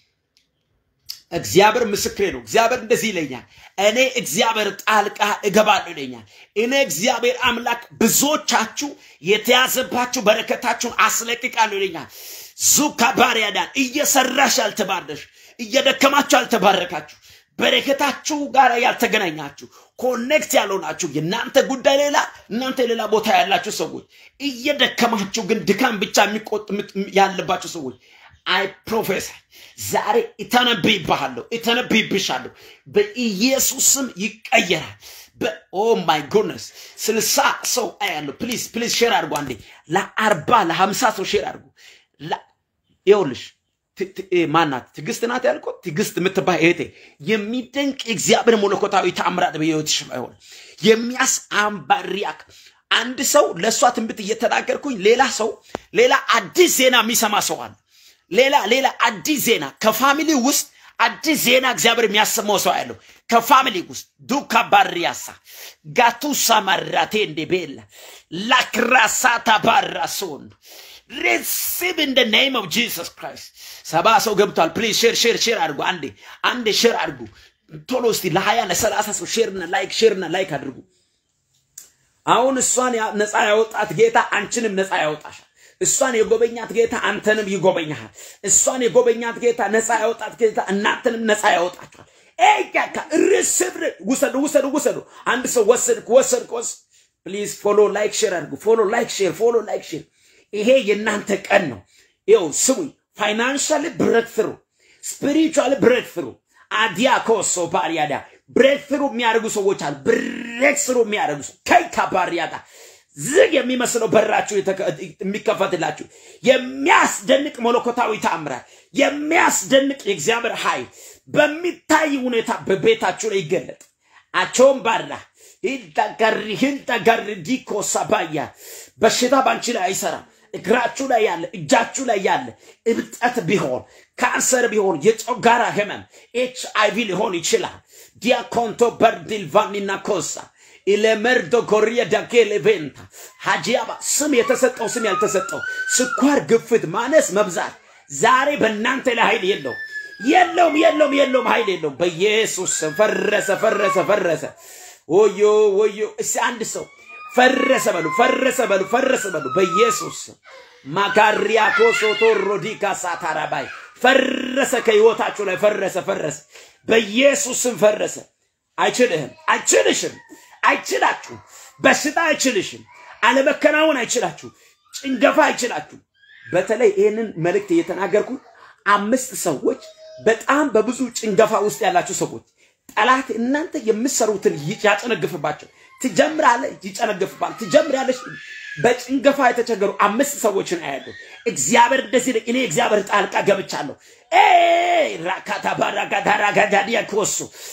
እግዚአብሔር ምስክሬ ነው። እግዚአብሔር እንደዚህ ይለኛል፣ እኔ እግዚአብሔር ጣልቃ እገባለሁ ይለኛል። እኔ እግዚአብሔር አምላክ ብዙዎቻችሁ የተያዘባችሁ በረከታችሁን አስለቅቃለሁ ይለኛል። ዙካ ባሪያዳን እየሰራሽ ያልተባረሽ እየደከማችሁ ያልተባረካችሁ በረከታችሁ ጋር ያልተገናኛችሁ ኮኔክት ያልሆናችሁ የእናንተ ጉዳይ ሌላ እናንተ ሌላ ቦታ ያላችሁ ሰዎች እየደከማችሁ ግን ድካም ብቻ የሚቆጥ ያለባችሁ ሰዎች አይ ፕሮፌሰር ዛሬ እተነብይብሃለሁ እተነብይብሻለሁ በኢየሱስም ይቀየራል ኦ ማይ ጎድነስ ስልሳ ሰው አያለሁ ፕሊዝ ፕሊዝ ሼር አድርጉ አንዴ ለአርባ ለሀምሳ ሰው ሼር አድርጉ ይኸውልሽ ማናት ትግስት ናት ያልኩት ትግስት የምትባል እህቴ የሚደንቅ የእግዚአብሔር መለኮታዊ ተአምራት በህይወትሽ ይሆን የሚያስአምባሪያክ አንድ ሰው ለእሷ ትንቢት እየተናገርኩኝ ሌላ ሰው ሌላ አዲስ ዜና የሚሰማ ሰው አለ ሌላ ሌላ አዲስ ዜና ከፋሚሊ ውስጥ አዲስ ዜና እግዚአብሔር የሚያሰማው ሰው ያለው ከፋሚሊ ውስጥ ዱካ ባሪያሳ ጋቱሳ ማራቴ እንደ ቤላ ላክራሳታ ባራሶን ሪሲቭ ኢን ደ ኔም ኦፍ ጂሰስ ክራይስት ሰባ ሰው ገብቷል ፕሊዝ ሼር ሼር ሼር አድርጉ አንዴ አንዴ ሼር አድርጉ ቶሎ እስቲ ለሀያ ለሰላሳ ሰው ሼርና ላይክ ሼርና ላይክ አድርጉ አሁን እሷን ነፃ ያወጣት ጌታ አንቺንም ነፃ ያወጣሻል እሷን የጎበኛት ጌታ አንተንም ይጎበኛሃል። እሷን የጎበኛት ጌታ ነፃ ያወጣት ጌታ እናንተንም ነፃ ያወጣችኋል። ኤጋካ ርስብር ውሰዱ ውሰዱ ውሰዱ። አንድ ሰው ወሰድክ ወሰድክ ወስ ፕሊዝ ፎሎ ላይክ ሼር አድርጉ። ፎሎ ላይክ ሼር ፎሎ ላይክ ሼር። ይሄ የእናንተ ቀን ነው። ይኸው ስሙኝ። ፋይናንሻል ብሬክ ትሩ፣ ስፒሪቹዋል ብሬክ ትሩ አዲያ ኮሶ ባሪያዳ ብሬክ ትሩ የሚያደርጉ ሰዎች አሉ። ብሬክ ትሩ የሚያደርጉ ሰው ከይካ ባሪያዳ ዝግ የሚመስለው በራችሁ የሚከፈትላችሁ የሚያስደንቅ መለኮታዊ ተአምራት የሚያስደንቅ የእግዚአብሔር ኃይል በሚታይ ሁኔታ በቤታችሁ ላይ ይገለጥ። አቸውን ባራ ሂንጠገሪ ሂንጠገሪ ዲኮ ሰባያ በሽታ ባንቺ ላይ አይሰራም። እግራችሁ ላይ ያለ እጃችሁ ላይ ያለ እብጠት ቢሆን ካንሰር ቢሆን የጨጓራ ህመም ኤች አይቪ ሊሆን ይችላል። ዲያኮንቶ በርዲልቫኒና ኮሳ ኢለመርዶ ኮሪያ ዳኬሌ ቬንታ ሀጂያባ ስም የተሰጠው ስም ያልተሰጠው ስኳር፣ ግፍት፣ ማነስ፣ መብዛት ዛሬ በእናንተ ላይ ኃይል የለው የለውም የለውም የለውም ኃይል የለውም። በኢየሱስ ስም ፈረሰ ፈረሰ ፈረሰ። ወዮ ወዮ። እስቲ አንድ ሰው ፈረሰ በሉ ፈረሰ በሉ ፈረሰ በሉ በኢየሱስ ስም ማካሪያኮ ሶቶሮ ዲካ ሳታራባይ ፈረሰ ከህይወታችሁ ላይ ፈረሰ ፈረሰ በኢየሱስ ስም ፈረሰ። አይችልህም፣ አይችልሽም፣ አይችላችሁ። በሽታ አይችልሽም፣ አለመከናወን አይችላችሁ፣ ጭንገፋ አይችላችሁ። በተለይ ይህንን መልእክት እየተናገርኩ አምስት ሰዎች በጣም በብዙ ጭንገፋ ውስጥ ያላችሁ ሰዎች ጠላት እናንተ የምትሰሩትን ያጨነግፍባቸው ትጀምራለህ፣ ይጨነግፍባል። ትጀምራለች። በጭንገፋ የተቸገሩ አምስት ሰዎችን አያለሁ። እግዚአብሔር እንደዚህ እኔ እግዚአብሔር ጣልቃ ገብቻለሁ። ራካታ ባራጋዳራጋዳዲያ ኮሱ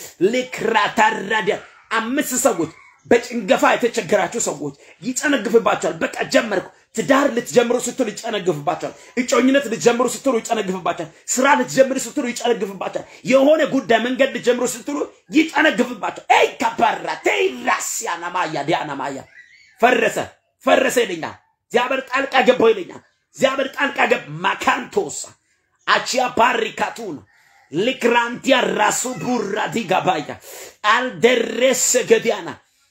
ልክራታራዲያ አምስት ሰዎች በጭንገፋ የተቸገራችሁ ሰዎች ይጨነግፍባቸዋል። በቃ ጀመርኩ። ትዳር ልትጀምሩ ስትሉ ይጨነግፍባቸዋል። እጮኝነት ልትጀምሩ ስትሉ ይጨነግፍባቸዋል። ስራ ልትጀምሩ ስትሉ ይጨነግፍባቸዋል። የሆነ ጉዳይ መንገድ ልትጀምሩ ስትሉ ይጨነግፍባቸዋል። ኤይ ካባራ ቴራሲያ ናማያ ዲያናማያ ፈረሰ ፈረሰ ይለኛል። እግዚአብሔር ጣልቃ ገባው ይለኛል። እግዚአብሔር ጣልቃ ገብ ማካንቶሳ አቺያ ባሪካቱና ልክራንቲያ ራሱ ቡራ ዲጋባያ አልደረሰ ገዲያና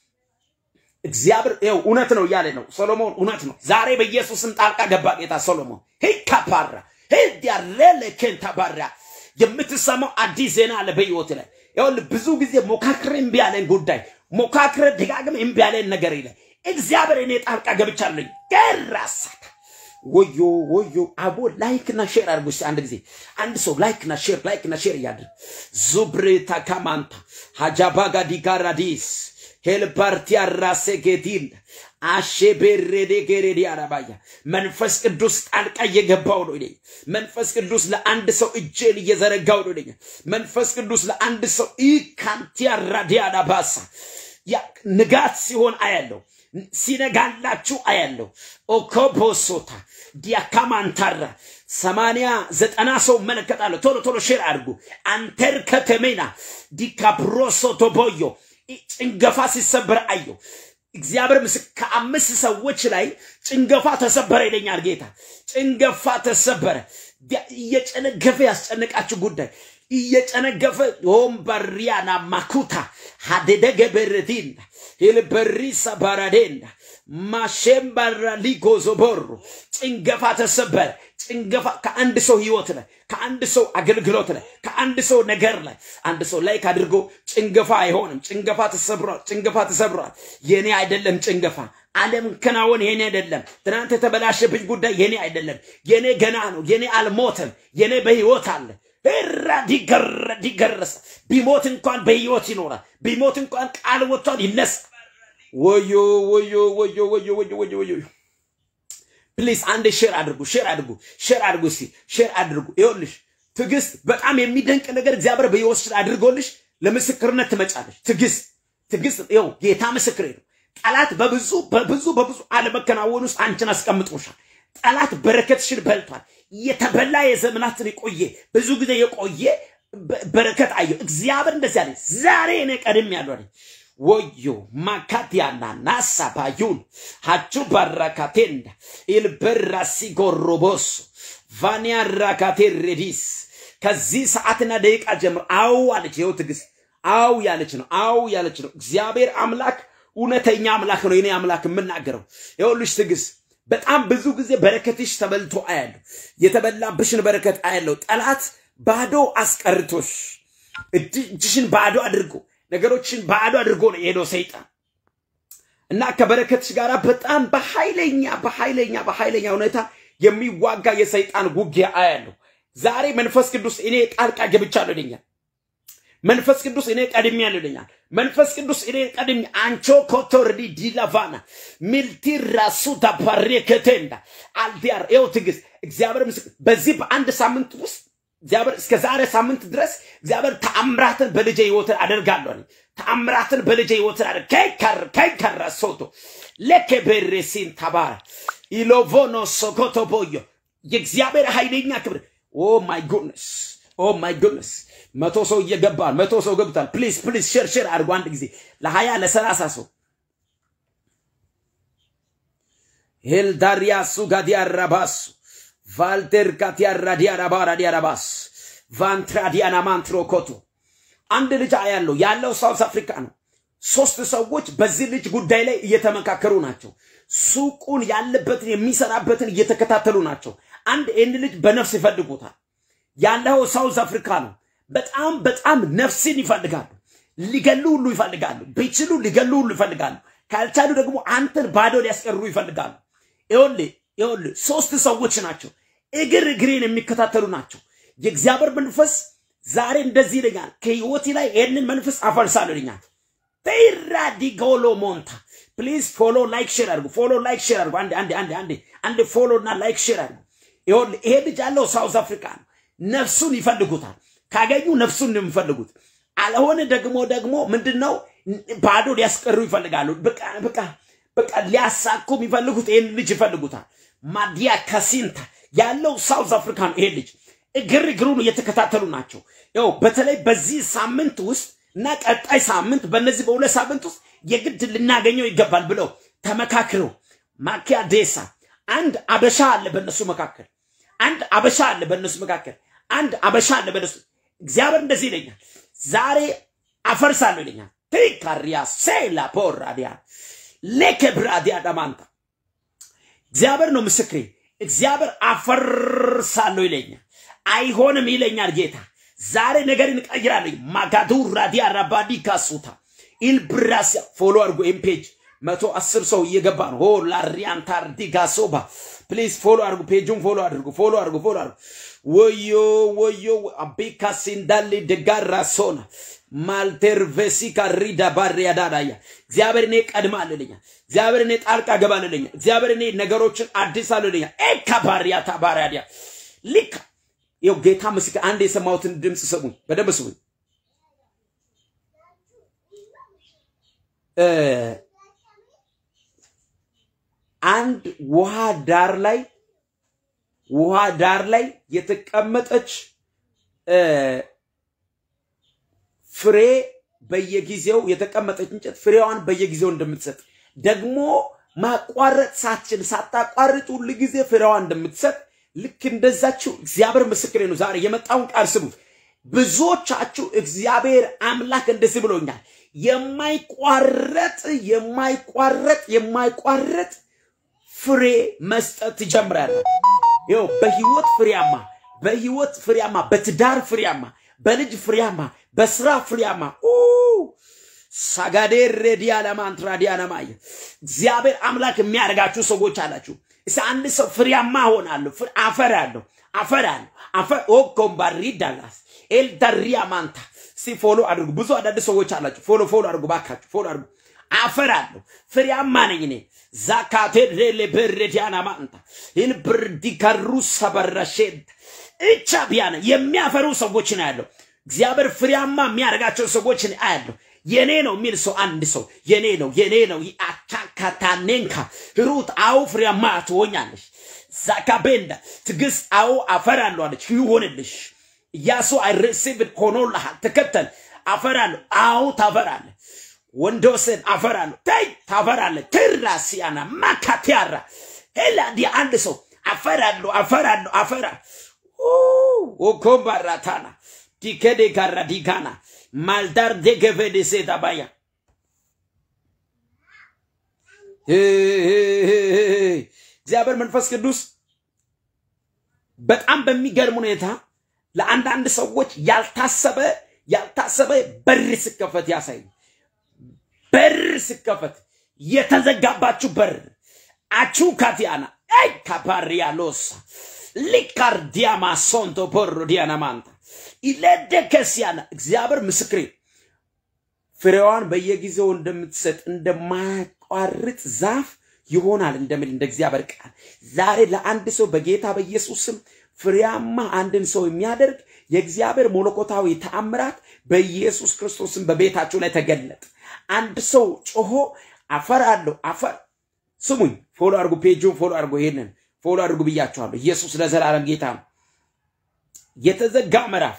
እግዚአብሔር ይኸው እውነት ነው እያለ ነው ሰሎሞን። እውነት ነው። ዛሬ በኢየሱስም ጣልቃ ገባ ጌታ ሰሎሞን። ሂካፓራ ሂዲያሌለ ኬንታባራ የምትሰማው አዲስ ዜና አለ በህይወት ላይ ይኸውልህ። ብዙ ጊዜ ሞካክረ እምቢ ያለን ጉዳይ ሞካክረ ደጋግመህ እምቢ ያለን ነገር ይለ እግዚአብሔር እኔ ጣልቃ ገብቻለሁ ገራሳካ ወዮ ወዮ አቦ ላይክ እና ሼር አድርጉ እስቲ አንድ ጊዜ አንድ ሰው ላይክ እና ሼር ላይክ እና ሼር እያድርግ ዙብሬታ ካማንታ ሀጃባጋ ዲጋራዲስ ሄልፓርቲ አራሴ ጌቲን አሼ ቤሬዴ ጌሬዲ አረባያ መንፈስ ቅዱስ ጣልቃ እየገባው ነው ይለኛል። መንፈስ ቅዱስ ለአንድ ሰው እጄን እየዘረጋው ነው ይለኛል። መንፈስ ቅዱስ ለአንድ ሰው ኢካንቲያ ራዲያና ባሳ ያ ንጋት ሲሆን አያለው ሲነጋላችሁ አያለው ኦኮቦሶታ ዲያካማንታራ ሰማንያ ዘጠና ሰው መለከታለሁ። ቶሎ ቶሎ ሼር አድርጉ። አንተር ከተሜና ዲካፕሮሶ ቶቦዮ ጭንገፋ ሲሰበር አየው። እግዚአብሔር ምስ ከአምስት ሰዎች ላይ ጭንገፋ ተሰበረ ይለኛል ጌታ። ጭንገፋ ተሰበረ። እየጨነገፈ ያስጨነቃችሁ ጉዳይ እየጨነገፈ ሆምበሪያና ማኩታ ሀደደገ በረዲና ሂልበሪሳ ባራዴና ማሼምባራ ሊጎዞቦሩ ጭንገፋ ተሰበረ። ጭንገፋ ከአንድ ሰው ህይወት ላይ ከአንድ ሰው አገልግሎት ላይ ከአንድ ሰው ነገር ላይ አንድ ሰው ላይክ አድርጎ ጭንገፋ አይሆንም። ጭንገፋ ተሰብሯል። ጭንገፋ ተሰብሯል። የኔ አይደለም ጭንገፋ ዓለም ከናወን የኔ አይደለም። ትናንት የተበላሸብኝ ጉዳይ የኔ አይደለም። የኔ ገና ነው። የኔ አልሞተም። የኔ በህይወት አለ። ራ ዲገረ ዲገረሰ ቢሞት እንኳን በህይወት ይኖራል። ቢሞት እንኳን ቃል ወጥቷል፣ ይነሳ። ወዮ ወዮ ወዮ ወዮ ወዮ ወዮ ወዮ ፕሊዝ አንድ ሼር አድርጉ፣ ሼር አድርጉ፣ ሼር አድርጉ፣ እስቲ ሼር አድርጉ። ይኸውልሽ ትዕግስት በጣም የሚደንቅ ነገር እግዚአብሔር በሕይወትሽ አድርጎልሽ ለምስክርነት ትመጫለሽ። ትዕግስት ትዕግስት፣ ይኸው ጌታ ምስክሬ ነው። ጠላት በብዙ በብዙ በብዙ አለመከናወን ውስጥ አንቺን አስቀምጦሻል። ጠላት በረከትሽን በልቷል። የተበላ የዘመናትን የቆየ ብዙ ጊዜ የቆየ በረከት አየሁ። እግዚአብሔር እንደዚህ አለ፣ ዛሬ እኔ ቀድም ያሉ አለኝ። ወዮ ማካቲያና ናሳ ባዩን ሀቹ ባራካቴንዳ ኢልበራሲ ጎሮቦሶ ቫኒያ ራካቴ ሬዲስ ከዚህ ሰዓትና ደቂቃ ጀምሮ አው አለች። ይኸው ትዕግስት አው ያለች ነው። አው ያለች ነው። እግዚአብሔር አምላክ እውነተኛ አምላክ ነው። የኔ አምላክ የምናገረው ይኸውልሽ ትዕግስት በጣም ብዙ ጊዜ በረከትሽ ተበልቶ አያለሁ። የተበላብሽን በረከት አያለሁ። ጠላት ባዶ አስቀርቶሽ እጅሽን ባዶ አድርጎ ነገሮችን ባዶ አድርጎ ነው የሄደው ሰይጣን እና ከበረከትሽ ጋር በጣም በኃይለኛ በኃይለኛ በኃይለኛ ሁኔታ የሚዋጋ የሰይጣን ውጊያ አያለሁ። ዛሬ መንፈስ ቅዱስ እኔ ጣልቃ ገብቻለሁ ይለኛል። መንፈስ ቅዱስ እኔ ቀድሜያለሁ ይለኛል። መንፈስ ቅዱስ እኔ ቀድሜ አንቾ ኮቶርዲ ዲላቫና ሚልቲ ራሱ ዳባሬ ከተንዳ አልዲያር ይኸው ትዕግስት እግዚአብሔር ምስክር በዚህ በአንድ ሳምንት ውስጥ እግዚአብሔር እስከ ዛሬ ሳምንት ድረስ እግዚአብሔር ተአምራትን በልጄ ህይወት አደርጋለሁ አለኝ። ተአምራትን በልጄ ህይወት አደርግ ከይከር ከይከራ ሶቶ ለከ በሬሲን ተባረ ኢሎቮኖ ሶኮቶ ቦዮ የእግዚአብሔር ኃይለኛ ክብር ኦ ማይ ጉድነስ ኦ ማይ ጉድነስ መቶ ሰው እየገባ መቶ ሰው ገብቷል። ፕሊዝ ፕሊዝ ሼር ሼር አድርጎ አንድ ጊዜ ለሀያ ለሰላሳ ሰው ሄልዳሪያሱ ጋዲያራባሱ ቫልቴር ካቲያራ ዲያራባራ ዲያራባስ ቫንትራ ዲያና ማንትሮ ኮቶ አንድ ልጅ አያለው ያለው ሳውዝ አፍሪካ ነው። ሶስት ሰዎች በዚህ ልጅ ጉዳይ ላይ እየተመካከሩ ናቸው። ሱቁን ያለበትን የሚሰራበትን እየተከታተሉ ናቸው። አንድ ይህን ልጅ በነፍስ ይፈልጉታል። ያለው ሳውዝ አፍሪካ ነው። በጣም በጣም ነፍስን ይፈልጋሉ። ሊገሉ ሁሉ ይፈልጋሉ። ቢችሉ ሊገሉ ሁሉ ይፈልጋሉ። ካልቻሉ ደግሞ አንተን ባዶ ሊያስቀሩ ይፈልጋሉ። ይኸውልህ ይኸውልህ ሶስት ሰዎች ናቸው። እግር እግሬን የሚከታተሉ ናቸው። የእግዚአብሔር መንፈስ ዛሬ እንደዚህ ይለኛል፣ ከህይወቴ ላይ ይህንን መንፈስ አፈርሳለሁ ይለኛል። ተይራ ዲጎሎ ሞንታ ፕሊዝ ፎሎ ላይክ ሼር አድርጉ። ፎሎ ላይክ ሼር አድርጉ። አንዴ አንዴ አንዴ አንዴ አንዴ ፎሎ እና ላይክ ሼር አድርጉ። ይኸውልህ ይሄ ልጅ ያለው ሳውዝ አፍሪካ ነው። ነፍሱን ይፈልጉታል። ካገኙ ነፍሱን ነው የሚፈልጉት። አለሆነ ደግሞ ደግሞ ምንድነው ባዶ ሊያስቀሩ ይፈልጋሉ። በቃ በቃ በቃ ሊያሳኩ የሚፈልጉት ይህን ልጅ ይፈልጉታል። ማዲያ ካሲንታ ያለው ሳውዝ አፍሪካ ነው። ይሄ ልጅ እግር እግሩን እየተከታተሉ ናቸው። ያው በተለይ በዚህ ሳምንት ውስጥ እና ቀጣይ ሳምንት በእነዚህ በሁለት ሳምንት ውስጥ የግድ ልናገኘው ይገባል ብለው ተመካክረው ማኪያ ዴሳ አንድ አበሻ አለ በእነሱ መካከል አንድ አበሻ አለ በእነሱ መካከል አንድ አበሻ አለ በእነሱ እግዚአብሔር እንደዚህ ይለኛል ዛሬ አፈርሳለሁ ይለኛል ትካሪያ ሴላ ፖራዲያ ሌከብራዲያ ዳማንታ እግዚአብሔር ነው ምስክሬ እግዚአብሔር አፈርሳለሁ ይለኛል አይሆንም ይለኛል ጌታ ዛሬ ነገርን እቀይራለሁ ማጋዱ ራዲያ ራባዲ ካሱታ ኢልብራሲያ ፎሎ አድርጎ ኤም ፔጅ መቶ አስር ሰው እየገባ ነው ሆ ላሪያንታር ዲጋሶባ ፕሊዝ ፎሎ አድርጉ፣ ፔጁን ፎሎ አድርጉ፣ ፎሎ አድርጉ፣ ፎሎ አድርጉ። ወዮ ወዮ አቤካሲ እንዳለ ደጋራ ሶና ማልቴርቬሲ ካሪዳ ባሪያ ዳዳያ እግዚአብሔር እኔ ቀድማልልኛል። እግዚአብሔር እኔ ጣልቃ ገባልልኛል። እግዚአብሔር እኔ ነገሮችን አዲስ አልልኛል። ኤካ ባሪያ ታባሪያዲያ ሊካ ይኸው ጌታ ምስክር፣ አንድ የሰማሁትን ድምፅ ስሙኝ፣ በደንብ ስሙኝ። እ አንድ ውሃ ዳር ላይ ውሃ ዳር ላይ የተቀመጠች እ ፍሬ በየጊዜው የተቀመጠች እንጨት ፍሬዋን በየጊዜው እንደምትሰጥ ደግሞ ማቋረጥ ሳትችል ሳታቋርጥ ሁል ጊዜ ፍሬዋን እንደምትሰጥ ልክ እንደዛችው እግዚአብሔር ምስክሬ ነው። ዛሬ የመጣውን ቃል ስሙ። ብዙዎቻችሁ እግዚአብሔር አምላክ እንደዚህ ብሎኛል፣ የማይቋረጥ የማይቋረጥ የማይቋረጥ ፍሬ መስጠት ትጀምራለህ። ይኸው በህይወት ፍሬያማ በህይወት ፍሬያማ በትዳር ፍሬያማ በልጅ ፍሬያማ በስራ ፍሬያማ ሳጋዴር ዲያለማንትራ ዲያለማየ እግዚአብሔር አምላክ የሚያደርጋችሁ ሰዎች አላችሁ። እስ አንድ ሰው ፍሬያማ ሆናለሁ፣ አፈራለሁ፣ አፈራለሁ፣ አፈር ኦኮምባሪ ዳላስ ኤልዳሪያ ማንታ እስቲ ፎሎ አድርጉ። ብዙ አዳዲስ ሰዎች አላችሁ። ፎሎ ፎሎ አድርጉ፣ ባካችሁ ፎሎ አድርጉ። አፈራለሁ፣ ፍሬያማ ነኝ እኔ ዛካቴ ሌሌ በሬዲያና ማንታ ይህን ብርዲ ከሩ ሰበረሼድ እቻ ቢያነ የሚያፈሩ ሰዎች ነው ያለው። እግዚአብሔር ፍሬያማ የሚያደርጋቸው ሰዎች አያለሁ። የኔ ነው የሚል ሰው አንድ ሰው የኔ ነው የኔ ነው አታካታኔንካ ሩት አው ፍሬያማ ትሆኛለሽ። ዛካቤንዳ ትዕግስት አው አፈራለሁ አለች ይሆንልሽ። ኢያሱ አይ ሪሲቭድ ሆኖልሃል። ተከተል አፈራለሁ። አው ታፈራለህ። ወንዶስን አፈራለሁ። ተይ ታፈራለህ። ትራሲያና ማካቲያራ ሄላ ዲ አንድ ሰው አፈራለሁ አፈራለሁ አፈራ ኦኮምባራታና ዲከዴ ጋራ ዲጋና ማልዳር ደገቨደ ሴታባያ እግዚአብሔር መንፈስ ቅዱስ በጣም በሚገርም ሁኔታ ለአንዳንድ ሰዎች ያልታሰበ ያልታሰበ በር ስከፈት ያሳይ በር ስከፈት የተዘጋባችሁ በር አቹ ካቲያና አይ ካፓሪያ ሎሳ ሊካርዲያማ ሶንቶ ቦሮ ዲያና ማንታ ኢለደከሲያና እግዚአብሔር ምስክሬ ፍሬዋን በየጊዜው እንደምትሰጥ እንደማያቋርጥ ዛፍ ይሆናል እንደሚል እንደ እግዚአብሔር ቃል ዛሬ ለአንድ ሰው በጌታ በኢየሱስ ስም ፍሬያማ አንድን ሰው የሚያደርግ የእግዚአብሔር መለኮታዊ ተአምራት በኢየሱስ ክርስቶስም በቤታችሁ ላይ ተገለጠ። አንድ ሰው ጮሆ አፈር አለው አፈር ስሙኝ፣ ፎሎ አድርጉ፣ ፔጁን ፎሎ አድርጉ፣ ይሄንን ፎሎ አድርጉ ብያችኋለሁ። ኢየሱስ ለዘላለም ጌታ ነው። የተዘጋ ምዕራፍ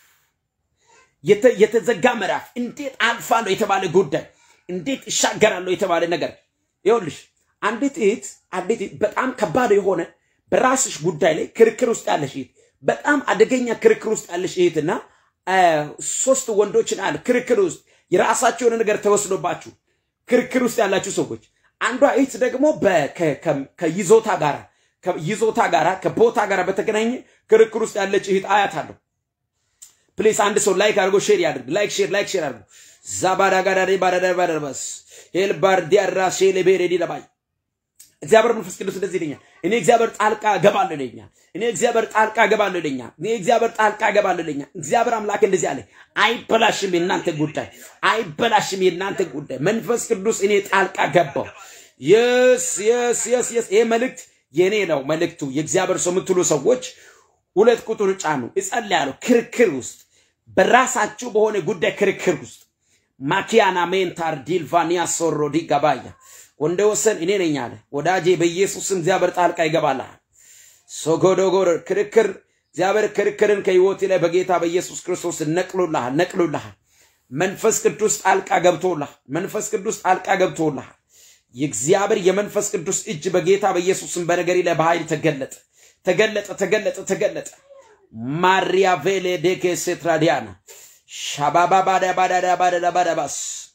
የተዘጋ ምዕራፍ እንዴት አልፋለሁ የተባለ ጉዳይ እንዴት እሻገራለሁ የተባለ ነገር ይኸውልሽ፣ አንዲት እህት አንዲት እህት በጣም ከባድ የሆነ በራስሽ ጉዳይ ላይ ክርክር ውስጥ ያለሽ እህት በጣም አደገኛ ክርክር ውስጥ ያለሽ እህትና ሶስት ወንዶችን አለ ክርክር ውስጥ የራሳቸው የሆነ ነገር ተወስዶባችሁ ክርክር ውስጥ ያላችሁ ሰዎች አንዷ እህት ደግሞ ከይዞታ ጋራ ከይዞታ ጋራ ከቦታ ጋራ በተገናኘ ክርክር ውስጥ ያለች እህት አያት አለሁ። ፕሊስ አንድ ሰው ላይክ አድርጎ ሼር ያድርግ። ላይክ ሼር ላይክ ሼር አድርጎ ዛባዳ ጋዳሪ ባዳዳ ባዳባስ ሄልባር ዲያራ ሼሌ ቤሬዲ ለባይ እግዚአብሔር መንፈስ ቅዱስ እንደዚህ ይለኛል። እኔ እግዚአብሔር ጣልቃ እገባለሁ ይለኛል። እኔ እግዚአብሔር ጣልቃ እገባለሁ ይለኛል። እኔ እግዚአብሔር ጣልቃ እገባለሁ ይለኛል። እግዚአብሔር አምላክ እንደዚህ አለ፣ አይበላሽም የእናንተ ጉዳይ፣ አይበላሽም የእናንተ ጉዳይ። መንፈስ ቅዱስ እኔ ጣልቃ ገባው። የስ የስ የስ የስ ይሄ መልእክት የኔ ነው። መልእክቱ የእግዚአብሔር ሰው የምትሉ ሰዎች ሁለት ቁጥር ጫኑ። እጸልያለሁ። ክርክር ውስጥ በራሳችሁ በሆነ ጉዳይ ክርክር ውስጥ ማኪያና ሜንታር ዲልቫኒያ ሶሮ ዲጋባያ ወንደ ወሰን እኔ ነኝ አለ ወዳጄ። በኢየሱስም እግዚአብሔር ጣልቃ ይገባልሃል። ሶጎዶጎር ክርክር እግዚአብሔር ክርክርን ከህይወቴ ላይ በጌታ በኢየሱስ ክርስቶስ ነቅሎልሃል፣ ነቅሎልሃል። መንፈስ ቅዱስ ጣልቃ ገብቶልሃል። መንፈስ ቅዱስ ጣልቃ ገብቶልሃል። የእግዚአብሔር የመንፈስ ቅዱስ እጅ በጌታ በኢየሱስም በነገሪ ላይ በኃይል ተገለጠ፣ ተገለጠ፣ ተገለጠ፣ ተገለጠ። ማሪያ ቬሌ ዴኬ ሴትራዲያና ሻባባ ባዳ ባዳ ባዳ ባዳባስ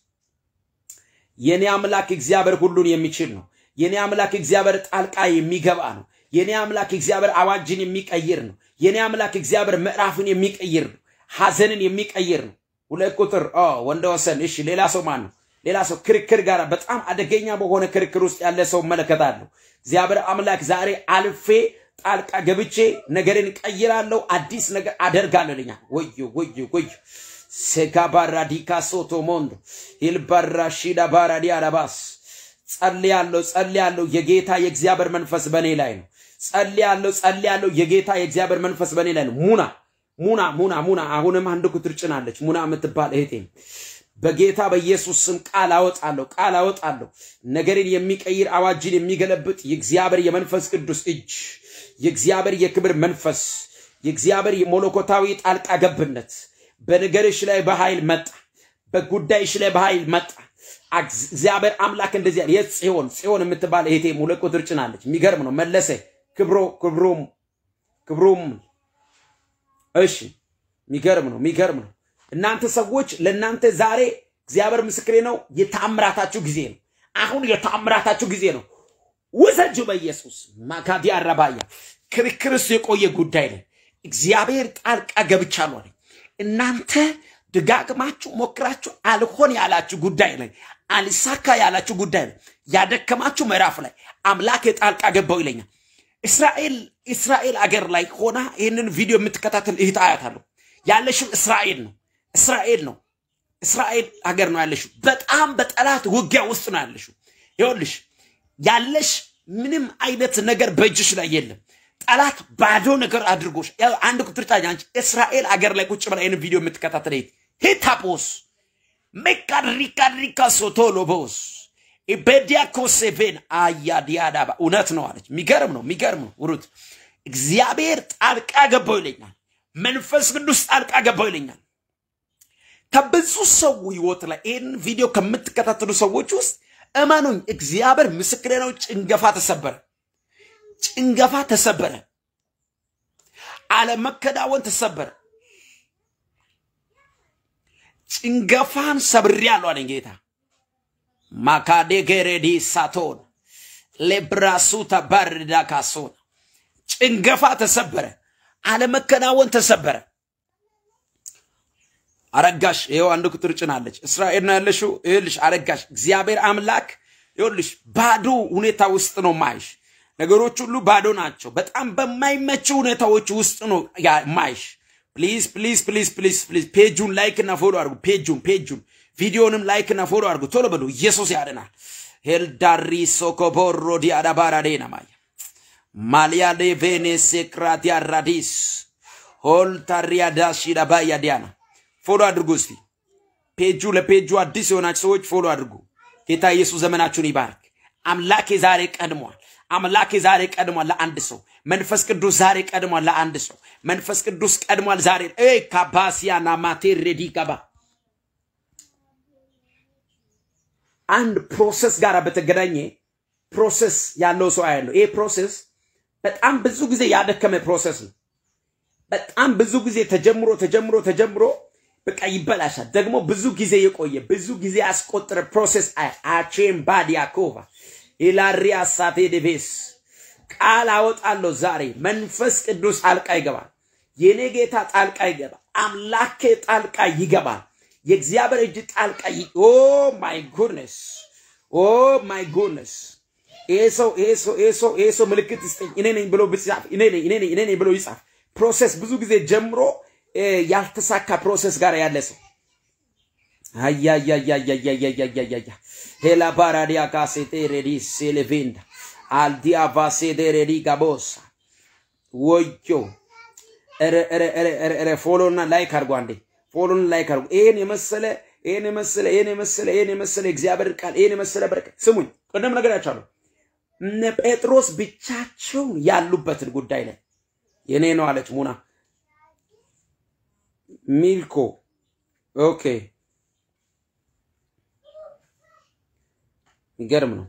የኔ አምላክ እግዚአብሔር ሁሉን የሚችል ነው። የኔ አምላክ እግዚአብሔር ጣልቃ የሚገባ ነው። የኔ አምላክ እግዚአብሔር አዋጅን የሚቀይር ነው። የኔ አምላክ እግዚአብሔር ምዕራፍን የሚቀይር ነው። ሐዘንን የሚቀይር ነው። ሁለት ቁጥር ወንደ ወሰን። እሺ ሌላ ሰው ማን ነው? ሌላ ሰው ክርክር ጋር በጣም አደገኛ በሆነ ክርክር ውስጥ ያለ ሰው እመለከታለሁ። እግዚአብሔር አምላክ ዛሬ አልፌ ጣልቃ ገብቼ ነገርን ቀይራለሁ፣ አዲስ ነገር አደርጋለሁ ይለኛል። ወዮ ወዮ ወዮ ሴጋባራ ዲካሶቶ ሞንዶ ሂልባራ ሺዳ ባራዲ አረባስ ጸልያለሁ ጸልያለሁ። የጌታ የእግዚአብሔር መንፈስ በእኔ ላይ ነው። ጸልያለሁ ጸልያለሁ። የጌታ የእግዚአብሔር መንፈስ በእኔ ላይ ነው። ሙና ሙና ሙና ሙና አሁንም አንድ ቁጥር ጭናለች። ሙና የምትባል እህቴ በጌታ በኢየሱስ ስም ቃል አወጣለሁ ቃል አወጣለሁ። ነገርን የሚቀይር አዋጅን የሚገለብጥ የእግዚአብሔር የመንፈስ ቅዱስ እጅ የእግዚአብሔር የክብር መንፈስ የእግዚአብሔር የሞለኮታዊ ጣልቃ ገብነት በነገርሽ ላይ በኃይል መጣ። በጉዳይሽ ላይ በኃይል መጣ። እግዚአብሔር አምላክ እንደዚህ ያለ የጽዮን ጽዮን የምትባል እህቴ ሁለት ቁጥር ጭናለች። የሚገርም ነው። መለሰ ክብሮ ክብሮም ክብሮም እሺ፣ የሚገርም ነው። የሚገርም ነው። እናንተ ሰዎች ለእናንተ ዛሬ እግዚአብሔር ምስክሬ ነው፣ የተአምራታችሁ ጊዜ ነው። አሁን የተአምራታችሁ ጊዜ ነው። ውሰጁ በኢየሱስ ማካዲ አረባያ ክርክርስ የቆየ ጉዳይ ላይ እግዚአብሔር ጣልቃ ገብቻለሁ አለኝ። እናንተ ደጋግማችሁ ሞክራችሁ አልሆን ያላችሁ ጉዳይ ላይ አልሳካ ያላችሁ ጉዳይ ላይ ያደከማችሁ ምዕራፍ ላይ አምላክ የጣልቃ ገባው ይለኛል። እስራኤል እስራኤል አገር ላይ ሆና ይህንን ቪዲዮ የምትከታተል እህት አያታለሁ። ያለሽው እስራኤል ነው እስራኤል ነው እስራኤል ሀገር ነው ያለሽው። በጣም በጠላት ውጊያ ውስጥ ነው ያለሽው። ይኸውልሽ ያለሽ ምንም አይነት ነገር በእጅሽ ላይ የለም። ጠላት ባዶ ነገር አድርጎሽ አንድ ቁጥር ጫኝ አንቺ እስራኤል አገር ላይ ቁጭ ብላ ይህን ቪዲዮ የምትከታተል ሂታፖስ ሜካሪካሪካ ሶቶሎቦስ ኢቤዲያኮ ሴቬን አያዲያዳባ እውነት ነው አለች። የሚገርም ነው የሚገርም ነው ውሩት እግዚአብሔር ጣልቃ ገባው ይለኛል። መንፈስ ቅዱስ ጣልቃ ገባው ይለኛል። ከብዙ ሰው ህይወት ላይ ይህን ቪዲዮ ከምትከታተሉ ሰዎች ውስጥ እመኑኝ፣ እግዚአብሔር ምስክሬ ነው። ጭንገፋ ተሰበረ፣ ጭንገፋ ተሰበረ፣ አለመከናወን ተሰበረ። ጭንገፋን ሰብሬያለሁ አለኝ ጌታ። ማካዴ ገሬዲ ሳቶን ሌብራሱ ተባርዳ ካሶን ጭንገፋ ተሰበረ፣ አለመከናወን ተሰበረ። አረጋሽ ይኸው አንድ ቁጥር ጭናለች። እስራኤል ነው ያለሽው። ይኸውልሽ አረጋሽ እግዚአብሔር አምላክ ይኸውልሽ ባዶ ሁኔታ ውስጥ ነው ማይሽ። ነገሮች ሁሉ ባዶ ናቸው። በጣም በማይመች ሁኔታዎች ውስጥ ነው ማይሽ። ፕሊዝ ፕሊዝ ፕሊዝ ፕሊዝ ፕሊዝ ፔጁን ላይክ እና ፎሎ አድርጉ። ፔጁን ፔጁን ቪዲዮንም ላይክ እና ፎሎ አድርጉ። ቶሎ በሉ። ኢየሱስ ያድናል። ሄልዳሪ ሶኮቦሮ ዲአዳባራዴ ነማያ ማሊያ ሌቬኔ ሴክራቲያ ራዲስ ሆልታሪያ ዳሺ ዳባያ ዲያና ፎሎ አድርጉ። እስቲ ፔጁ ለፔጁ አዲስ የሆናችሁ ሰዎች ፎሎ አድርጉ። ጌታ ኢየሱስ ዘመናችሁን ይባርክ። አምላኬ ዛሬ ቀድሟል። አምላኬ ዛሬ ቀድሟል ለአንድ ሰው። መንፈስ ቅዱስ ዛሬ ቀድሟል ለአንድ ሰው። መንፈስ ቅዱስ ቀድሟል ዛሬ ኤ ካባሲያና ማቴር ሬዲ ገባ አንድ ፕሮሰስ ጋር በተገናኘ ፕሮሰስ ያለው ሰው ያለው ይሄ ፕሮሰስ በጣም ብዙ ጊዜ ያደከመ ፕሮሰስ ነው። በጣም ብዙ ጊዜ ተጀምሮ ተጀምሮ ተጀምሮ በቃ ይበላሻል። ደግሞ ብዙ ጊዜ የቆየ ብዙ ጊዜ ያስቆጠረ ፕሮሴስ አቼም ባዲያኮቫ ኢላሪያ ሳቴ ዴቬስ ቃል አወጣለሁ ዛሬ መንፈስ ቅዱስ ጣልቃ ይገባል። የኔ ጌታ ጣልቃ ይገባል። አምላኬ ጣልቃ ይገባል። የእግዚአብሔር እጅ ጣልቃ ኦ ማይ ጉድነስ ኦ ማይ ጉድነስ ይሄ ሰው ይሄ ሰው ይሄ ሰው ይሄ ሰው ምልክት ይስጠኝ እኔ ነኝ ብሎ ቢጻፍ እኔ ነኝ እኔ ነኝ እኔ ነኝ ብሎ ይጻፍ። ፕሮሰስ ብዙ ጊዜ ጀምሮ ያልተሳካ ፕሮሰስ ጋር ያለ ሰው አያያያያያያያያያ ሄላ ባራዲያ ካሴቴ ሬዲ ሴሌቬንዳ አልዲያ ቫሴዴ ሬዲ ጋቦሳ ወዮ ረ ፎሎና ላይክ አድርጎ አንዴ ፎሎን ላይክ አድርጉ። ይሄን የመሰለ ይሄን የመሰለ ይሄን የመሰለ ይሄን የመሰለ እግዚአብሔር ቃል ይሄን የመሰለ በረከት ስሙኝ። ቅድም ነግሬያችኋለሁ። እነ ጴጥሮስ ብቻቸውን ያሉበትን ጉዳይ ላይ የኔ ነው አለች ሙና ሚልኮ ኦኬ፣ የሚገርም ነው።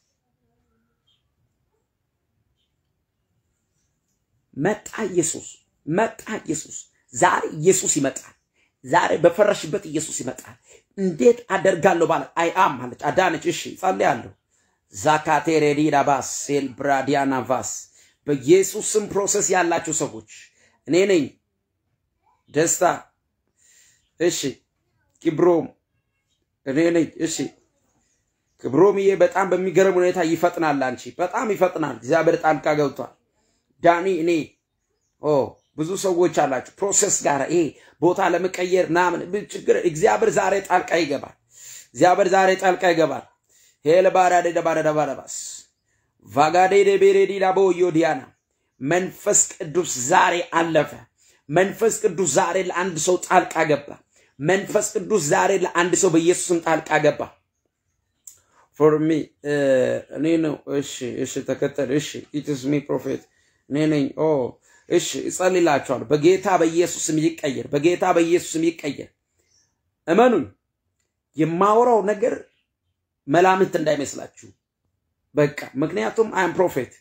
መጣ ኢየሱስ፣ መጣ ኢየሱስ። ዛሬ ኢየሱስ ይመጣል። ዛሬ በፈረሽበት ኢየሱስ ይመጣል። እንዴት አደርጋለሁ ባለ አይ አም አለች አዳነች። እሺ ጸልያለሁ። ዛካቴ ሬዲዳ ባስ ሴል ብራዲያና ቫስ በኢየሱስ ስም ፕሮሰስ ያላችሁ ሰዎች እኔ ነኝ። ደስታ እሺ፣ ኪብሮም እኔ ነኝ። እሺ፣ ክብሮምዬ በጣም በሚገርም ሁኔታ ይፈጥናል። አንቺ በጣም ይፈጥናል። እግዚአብሔር ጣልቃ ገብቷል። ዳኒ እኔ ኦ ብዙ ሰዎች አላችሁ ፕሮሰስ ጋር ይሄ ቦታ ለመቀየር ምናምን ችግር እግዚአብሔር ዛሬ ጣልቃ ይገባል። እግዚአብሔር ዛሬ ጣልቃ ይገባል። ሄለ ባራደ ደባረ ደባረባስ ቫጋዴ ደቤሬዲ ዳቦ ዮዲያና መንፈስ ቅዱስ ዛሬ አለፈ። መንፈስ ቅዱስ ዛሬ ለአንድ ሰው ጣልቃ ገባ። መንፈስ ቅዱስ ዛሬ ለአንድ ሰው በኢየሱስም ጣልቃ ገባ። ፎር ሚ እኔ ነው። እሺ፣ እሺ፣ ተከተል። እሺ፣ ኢትስ ሚ ፕሮፌት እኔ ነኝ። ኦ እሺ፣ እጸልላችኋለሁ። በጌታ በኢየሱስም ይቀየር፣ በጌታ በኢየሱስም ይቀየር። እመኑኝ፣ የማወራው ነገር መላምት እንዳይመስላችሁ። በቃ ምክንያቱም አም ፕሮፌት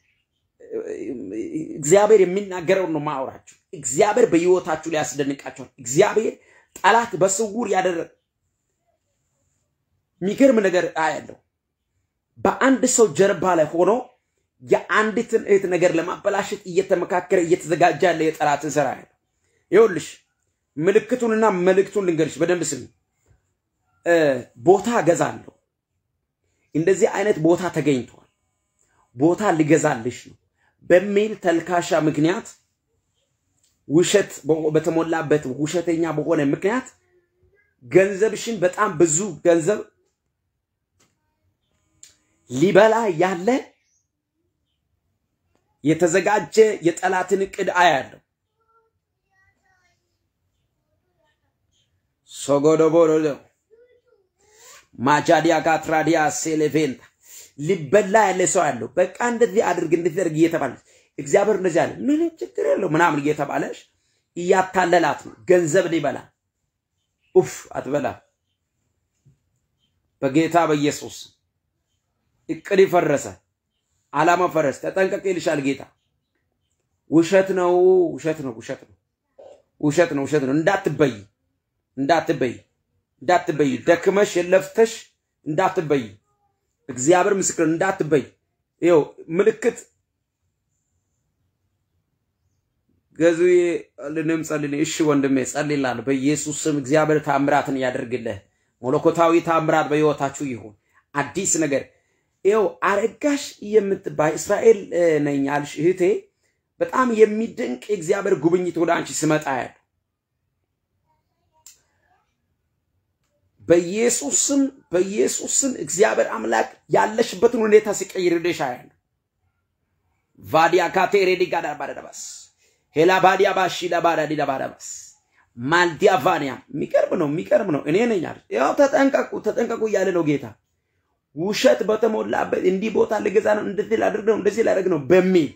እግዚአብሔር የሚናገረውን ነው ማወራችሁ። እግዚአብሔር በህይወታችሁ ላይ ያስደንቃችኋል። እግዚአብሔር ጠላት በስውር ያደረገ የሚገርም ነገር አያለው። በአንድ ሰው ጀርባ ላይ ሆኖ የአንዲትን እህት ነገር ለማበላሸት እየተመካከረ እየተዘጋጀ ያለ የጠላትን ስራ ያለው። ይኸውልሽ ምልክቱንና መልእክቱን ልንገርሽ በደንብ ስሚ። ቦታ እገዛለሁ። እንደዚህ አይነት ቦታ ተገኝቷል። ቦታ ሊገዛልሽ ነው በሚል ተልካሻ ምክንያት ውሸት በተሞላበት ውሸተኛ በሆነ ምክንያት ገንዘብሽን በጣም ብዙ ገንዘብ ሊበላ ያለ የተዘጋጀ የጠላትን እቅድ አያለሁ። ሶጎዶቦዶ ማጃዲያ ጋትራዲያ ሴሌቬንታ ሊበላ ያለ ሰው ያለው በቃ እንደዚህ አድርግ እንደዚህ አድርግ እየተባለ እግዚአብሔር እንደዚህ አለ፣ ምንም ችግር የለው ምናምን እየተባለሽ እያታለላት ነው። ገንዘብ ሊበላ ኡፍ አትበላ። በጌታ በኢየሱስ እቅድ ፈረሰ፣ አላማ ፈረስ። ተጠንቀቅ ይልሻል ጌታ። ውሸት ነው፣ ውሸት ነው፣ ውሸት ነው፣ ውሸት ነው፣ ውሸት ነው። እንዳትበይ፣ እንዳትበይ፣ እንዳትበይ። ደክመሽ የለፍተሽ እንዳትበይ። እግዚአብሔር ምስክር እንዳትበይ። ይኸው ምልክት ገዙዬ ልንም ጸልልኝ። እሺ ወንድሜ ጸልላለሁ። በኢየሱስ ስም እግዚአብሔር ታምራትን ያደርግልህ። መለኮታዊ ታምራት በሕይወታችሁ ይሁን። አዲስ ነገር ይኸው አረጋሽ የምትባይ እስራኤል ነኝ አልሽ እህቴ፣ በጣም የሚደንቅ የእግዚአብሔር ጉብኝት ወደ አንቺ ስመጣ ያለ በኢየሱስ ስም በኢየሱስ ስም እግዚአብሔር አምላክ ያለሽበትን ሁኔታ ሲቀይርልሽ አያለሁ። ቫዲያ ካቴሬዲ ጋዳ ባረዳባስ ሄላ ባዲያ ባሺ ለባዳዲ ለባዳባስ ማልዲያ ቫኒያ የሚቀርብ ነው የሚቀርብ ነው። እኔ ነኝ አለ። ያው ተጠንቀቁ ተጠንቀቁ እያለ ነው ጌታ። ውሸት በተሞላበት እንዲህ ቦታ ልገዛ ነው እንደዚህ ላድርግ ነው እንደዚህ ላደርግ ነው በሚል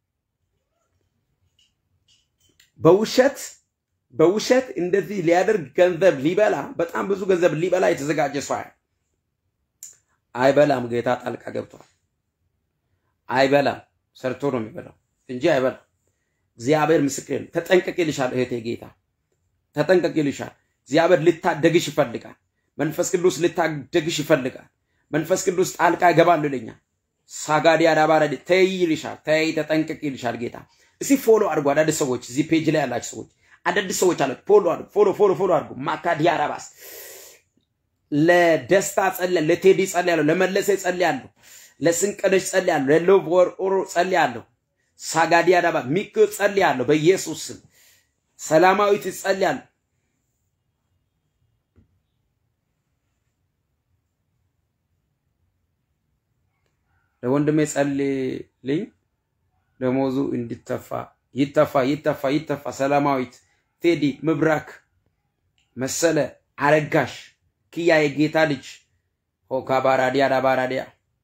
በውሸት በውሸት እንደዚህ ሊያደርግ ገንዘብ ሊበላ በጣም ብዙ ገንዘብ ሊበላ የተዘጋጀ ሰው አይበላም። ጌታ ጣልቃ ገብቷል። አይበላም። ሰርቶ ነው የሚበላው እንጂ አይበላም። እግዚአብሔር ምስክር ነው። ተጠንቀቅ ይልሻል እህቴ፣ ጌታ ተጠንቀቅ ይልሻል። እግዚአብሔር ልታደግሽ ይፈልጋል። መንፈስ ቅዱስ ልታደግሽ ይፈልጋል። መንፈስ ቅዱስ ጣልቃ ይገባል ይለኛል። ሳጋዲ አዳባራዲ ተይ ይልሻል። ተይ ተጠንቀቅ ይልሻል ጌታ። እስቲ ፎሎ አድርጎ አዳዲስ ሰዎች እዚህ ፔጅ ላይ ያላችሁ ሰዎች አዳዲስ ሰዎች አለ ፎሎ አድርጉ፣ ፎሎ ፎሎ ፎሎ አድርጉ። ማካዲ አራባስ ለደስታ ጸልያለሁ፣ ለቴዲ ጸልያለሁ፣ ለመለሰ ጸልያለሁ፣ ለስንቀደሽ ጸልያለሁ፣ ለሎቭ ወር ኦሮ ጸልያለሁ። ሳጋዲ አዳባ ሚክ ጸልያለሁ፣ በኢየሱስ ስም ሰላማዊት ጸልያለሁ። ለወንድሜ ጸልልኝ ደሞዙ እንዲተፋ ይተፋ ይተፋ ይተፋ። ሰላማዊት ቴዲ ምብራክ መሰለ አረጋሽ ክያ የጌታ ልጅ ሆካ ባራዲያ ዳባራዲያ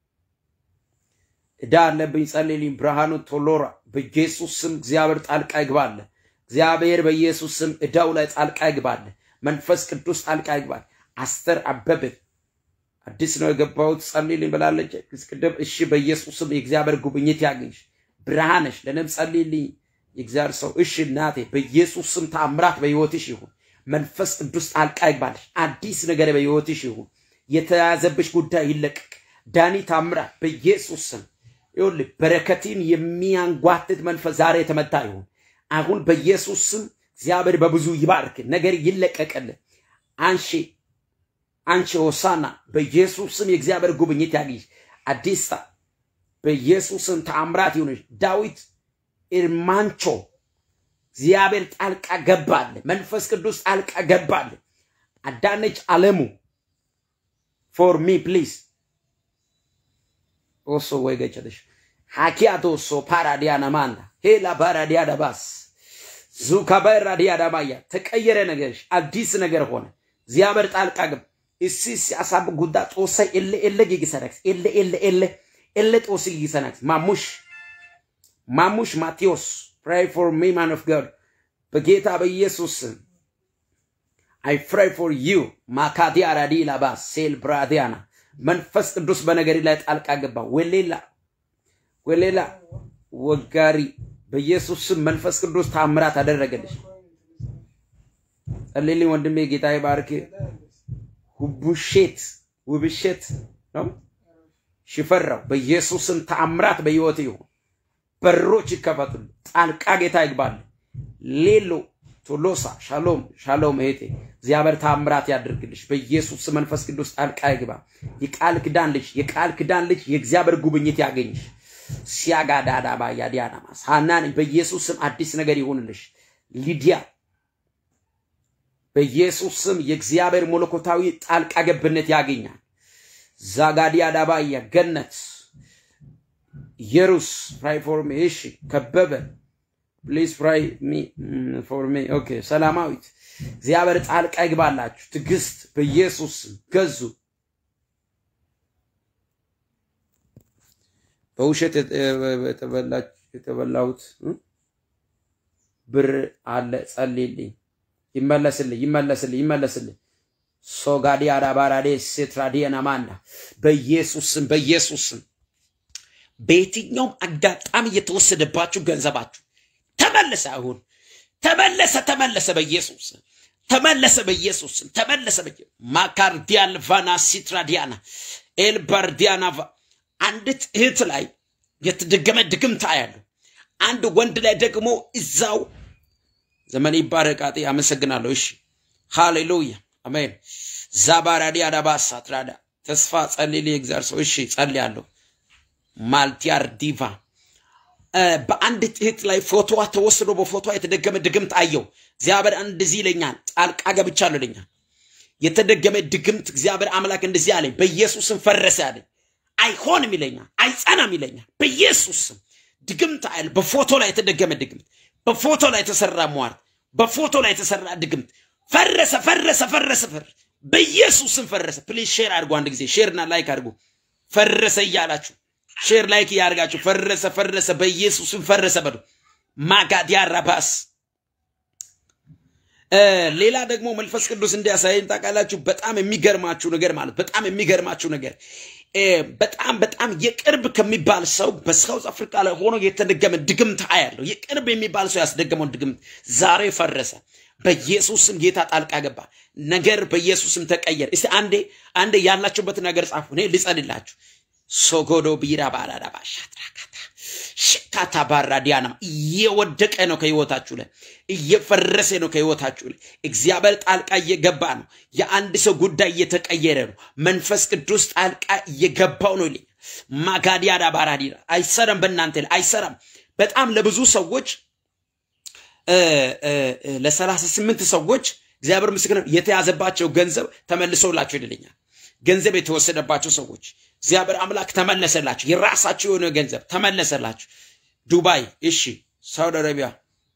እዳ አለብኝ ጸልልኝ። ብርሃኑ ቶሎራ በኢየሱስ ስም እግዚአብሔር ጣልቃ ይግባለ። እግዚአብሔር በኢየሱስ ስም እዳው ላይ ጣልቃ ይግባለ። መንፈስ ቅዱስ ጣልቃ ይግባል። አስተር አበበ አዲስ ነው የገባሁት ጸልይልኝ ብላለች። ቅድም እሺ፣ በኢየሱስ ስም የእግዚአብሔር ጉብኝት ያገኝሽ። ብርሃነሽ ለነም ጸልይልኝ የእግዚአብሔር ሰው እሺ፣ እናቴ በኢየሱስ ስም ታምራት በሕይወትሽ ይሁን። መንፈስ ቅዱስ ጣልቃ ይግባልሽ። አዲስ ነገር በሕይወትሽ ይሁን። የተያዘብሽ ጉዳይ ይለቀቅ። ዳኒ ታምራት በኢየሱስ ስም ይኸውልህ፣ በረከትን የሚያንጓትት መንፈስ ዛሬ የተመታ ይሁን። አሁን በኢየሱስ ስም እግዚአብሔር በብዙ ይባርክ። ነገር ይለቀቅልህ። አንሺ አንቺ ሆሳና በኢየሱስ ስም የእግዚአብሔር ጉብኝት ያግኝሽ። አዲስታ በኢየሱስ ስም ተአምራት ይሁንሽ። ዳዊት ኢርማንቾ እግዚአብሔር ጣልቃ ገባል። መንፈስ ቅዱስ ጣልቃ ገባል። አዳነች አለሙ ፎር ሚ ፕሊዝ ኦሶ ወይ ገጨለሽ ሀኪያቶ ሶ ፓራዲያና ማንዳ ሄላ ፓራዲያ ደባስ ዙካበራ ዲያ ዳባያ ተቀየረ ነገርሽ፣ አዲስ ነገር ሆነ። እግዚአብሔር ጣልቃ ገብ እሲስ አሳብ ጉዳ ጦሰ ኤለ ኤለ ጊጊሰነክስ ኤለ ኤለ ኤለ ኤለ ጦስ ጊጊሰነክስ ማሙሽ ማሙሽ ማቴዎስ ፕራይ ፎር ሚ ማን ኦፍ ጋድ በጌታ በኢየሱስ አይ ፕራይ ፎር ዩ ማካዲያ ራዲ ላባስ ሴል ብራዲያና መንፈስ ቅዱስ በነገሪ ላይ ጣልቃ ገባ። ወሌላ ወሌላ ወጋሪ በኢየሱስ ስም መንፈስ ቅዱስ ታምራት አደረገልሽ። ጸልይልኝ ወንድሜ፣ ጌታ ይባርክ። ውብሼት ውብሼት ነው ሽፈራው በኢየሱስ ስም ተአምራት በህይወት ይሁን። በሮች ይከፈቱል። ጣልቃ ጌታ ይግባል። ሌሎ ቶሎሳ ሻሎም ሻሎም እህቴ እግዚአብሔር ታምራት ያድርግልሽ። በኢየሱስ ስም መንፈስ ቅዱስ ጣልቃ ይግባ። የቃል ክዳን ልጅ የቃል ክዳን ልጅ የእግዚአብሔር ጉብኝት ያገኝሽ። ሲያጋዳዳ ባያዲያና ማስ ሀናን በኢየሱስ ስም አዲስ ነገር ይሁንልሽ። ሊዲያ በኢየሱስ ስም የእግዚአብሔር መለኮታዊ ጣልቃ ገብነት ያገኛል። ዛጋዲያ ዳባያ ገነት የሩስ ፕራይ ፎር ሚ እሺ ከበበ ፕሊዝ ፕራይ ሚ ፎር ሚ ኦኬ ሰላማዊት እግዚአብሔር ጣልቃ ይግባላችሁ። ትዕግስት በኢየሱስ ስም ገዙ በውሸት የተበላሁት ብር አለ ጸልይልኝ፣ ይመለስልኝ፣ ይመለስልኝ፣ ይመለስልኝ። ሶጋዲ አዳባራዴ ሴትራዲየን አማንዳ በኢየሱስም በኢየሱስም በየትኛውም አጋጣሚ የተወሰደባችሁ ገንዘባችሁ ተመለሰ። አሁን ተመለሰ፣ ተመለሰ፣ በኢየሱስ ተመለሰ፣ በኢየሱስ ተመለሰ። ማካርዲያል ቫና ሲትራዲያና ኤልባርዲያና አንዲት እህት ላይ የተደገመ ድግምት ያለው አንድ ወንድ ላይ ደግሞ እዛው ዘመን ይባረቃጤ አመሰግናለሁ። እሺ ሃሌሉያ አሜን። ዛባራዲ አዳባሳ ትራዳ ተስፋ ጸልል የእግዚአብሔር ሰው እሺ ጸልያለሁ። ማልቲያር ዲቫ በአንዲት እህት ላይ ፎቶዋ ተወስዶ በፎቶዋ የተደገመ ድግምት አየው። እግዚአብሔር እንደዚህ ይለኛል፣ ጣልቃ ገብቻለሁ ይለኛል። የተደገመ ድግምት እግዚአብሔር አምላክ እንደዚህ አለኝ፣ በኢየሱስም ፈረሰ አለኝ። አይሆንም ይለኛል፣ አይጸናም ይለኛል። በኢየሱስ ስም ድግምት አይል በፎቶ ላይ የተደገመ ድግምት፣ በፎቶ ላይ የተሰራ ሟርት፣ በፎቶ ላይ የተሰራ ድግምት ፈረሰ፣ ፈረሰ፣ ፈረሰ፣ ፈረሰ። በኢየሱስ ስም ፈረሰ። ፕሊዝ ሼር አድርጉ። አንድ ጊዜ ሼርና ላይክ አድርጉ። ፈረሰ እያላችሁ ሼር ላይክ እያደርጋችሁ ፈረሰ፣ ፈረሰ፣ በኢየሱስ ስም ፈረሰ በሉ። ማጋዲያ ራባስ ሌላ ደግሞ መንፈስ ቅዱስ እንዲያሳየን ታውቃላችሁ። በጣም የሚገርማችሁ ነገር ማለት በጣም የሚገርማችሁ ነገር በጣም በጣም የቅርብ ከሚባል ሰው በሳውዝ አፍሪካ ላይ ሆኖ የተደገመ ድግምት አያለው። የቅርብ የሚባል ሰው ያስደገመውን ድግምት ዛሬ ፈረሰ። በኢየሱስም ጌታ ጣልቃ ገባ። ነገር በኢየሱስም ተቀየረ። እስቲ አንዴ አንዴ ያላችሁበት ነገር ጻፉ። እኔ ልጸልላችሁ። ሶጎዶ ቢራ ባራዳ ባሻትራካታ ሽካታ ባራ ዲያና እየወደቀ ነው ከህይወታችሁ ላይ እየፈረሰ ነው ከህይወታችሁ ላይ። እግዚአብሔር ጣልቃ እየገባ ነው። የአንድ ሰው ጉዳይ እየተቀየረ ነው። መንፈስ ቅዱስ ጣልቃ እየገባው ነው ይለኛል። ማጋዲያዳ ባራዲና አይሰራም፣ በእናንተ ላይ አይሰራም። በጣም ለብዙ ሰዎች ለሰላሳ ስምንት ሰዎች እግዚአብሔር ምስክር ነው የተያዘባቸው ገንዘብ ተመልሶላቸው ይልኛል። ገንዘብ የተወሰደባቸው ሰዎች እግዚአብሔር አምላክ ተመለሰላቸው። የራሳቸው የሆነ ገንዘብ ተመለሰላቸው። ዱባይ፣ እሺ፣ ሳውዲ አረቢያ፣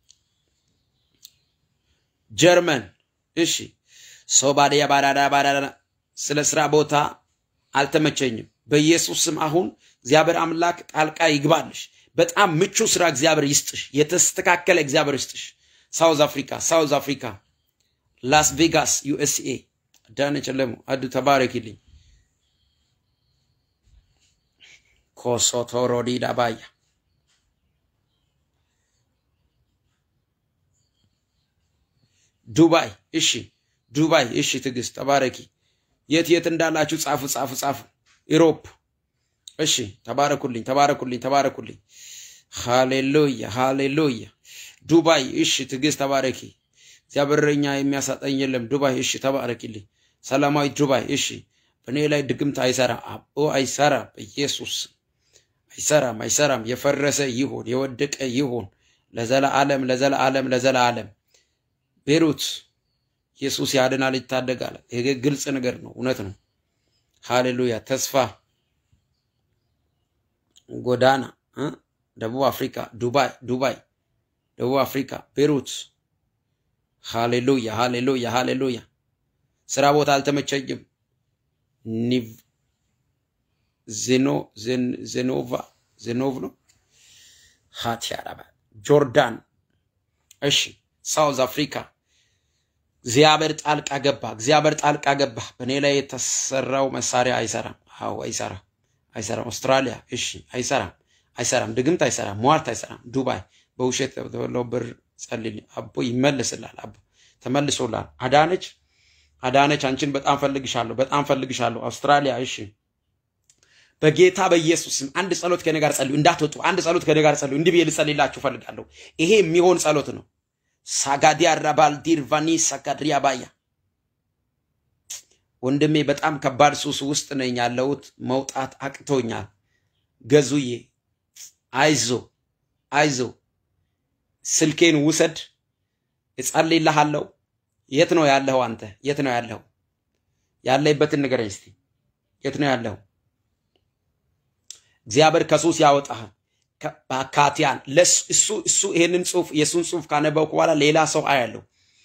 ጀርመን፣ እሺ፣ ሶማሊያ ባዳዳ ባዳዳ። ስለ ስራ ቦታ አልተመቸኝም። በኢየሱስ ስም አሁን እግዚአብሔር አምላክ ጣልቃ ይግባልሽ። በጣም ምቹ ስራ እግዚአብሔር ይስጥሽ። የተስተካከለ እግዚአብሔር ይስጥሽ። ሳውዝ አፍሪካ፣ ሳውዝ አፍሪካ፣ ላስ ቬጋስ፣ ዩኤስኤ ዳነች ለሙ አዱ ተባረኪልኝ። ኮሶቶሮዲ ዳባያ ዱባይ እሺ፣ ዱባይ እሺ። ትዕግስት ተባረኪ። የት የት እንዳላችሁ ጻፉ ጻፉ ጻፉ። ኢሮፕ እሺ። ተባረኩልኝ ተባረኩልኝ ተባረኩልኝ። ሃሌሉያ ሃሌሉያ። ዱባይ እሺ። ትዕግስት ተባረኪ። እግዚአብሔር እኛ የሚያሳጠኝ የለም። ዱባይ እሺ፣ ተባረኪልኝ ሰላማዊ ዱባይ እሺ፣ በእኔ ላይ ድግምት አይሰራ አቦ አይሰራ፣ በኢየሱስ አይሰራም፣ አይሰራም። የፈረሰ ይሁን የወደቀ ይሁን ለዘላለም ለዘላለም ለዘላለም። ቤሩት ኢየሱስ ያድናል፣ ይታደጋል። ይሄ ግልጽ ነገር ነው፣ እውነት ነው። ሃሌሉያ። ተስፋ ጎዳና እ ደቡብ አፍሪካ ዱባይ ዱባይ ደቡብ አፍሪካ ቤሩት። ሃሌሉያ ሃሌሉያ ሃሌሉያ። ስራ ቦታ አልተመቸኝም። ኒቭ ዜኖ ዜኖቫ ዜኖቭ ነው ሃቲያራባ ጆርዳን። እሺ ሳውዝ አፍሪካ እግዚአብሔር ጣልቃ ገባ። እግዚአብሔር ጣልቃ ገባ። በእኔ ላይ የተሰራው መሳሪያ አይሰራም። አዎ አይሰራም፣ አይሰራም። አውስትራሊያ እሺ፣ አይሰራም፣ አይሰራም። ድግምት አይሰራም፣ ሟርት አይሰራም። ዱባይ በውሸት ተበለው ብር ጸልልኝ። አቦ ይመልስላል። አቦ ተመልሶላል። አዳነች አዳነች፣ አንቺን በጣም ፈልግሻለሁ፣ በጣም ፈልግሻለሁ። አውስትራሊያ እሺ፣ በጌታ በኢየሱስም አንድ ጸሎት ከኔ ጋር ጸልዩ፣ እንዳትወጡ። አንድ ጸሎት ከኔ ጋር ጸልዩ። እንዲህ ብዬ ልጸልይላችሁ ፈልጋለሁ። ይሄ የሚሆን ጸሎት ነው። ሳጋዲያ ራባልዲር ቫኒ ሳጋድሪያ ባያ ወንድሜ በጣም ከባድ ሱስ ውስጥ ነኝ ያለሁት። መውጣት አቅቶኛል። ገዙዬ አይዞ አይዞ፣ ስልኬን ውሰድ፣ እጸልይልሃለሁ። የት ነው ያለኸው? አንተ የት ነው ያለኸው? ያለህበትን ንገረኝ እስቲ። የት ነው ያለኸው? እግዚአብሔር ከሱስ ያወጣሃል። በአካቲያን እሱ እሱ ይሄንን ጽሁፍ የእሱን ጽሁፍ ካነበብኩ በኋላ ሌላ ሰው አያለሁ።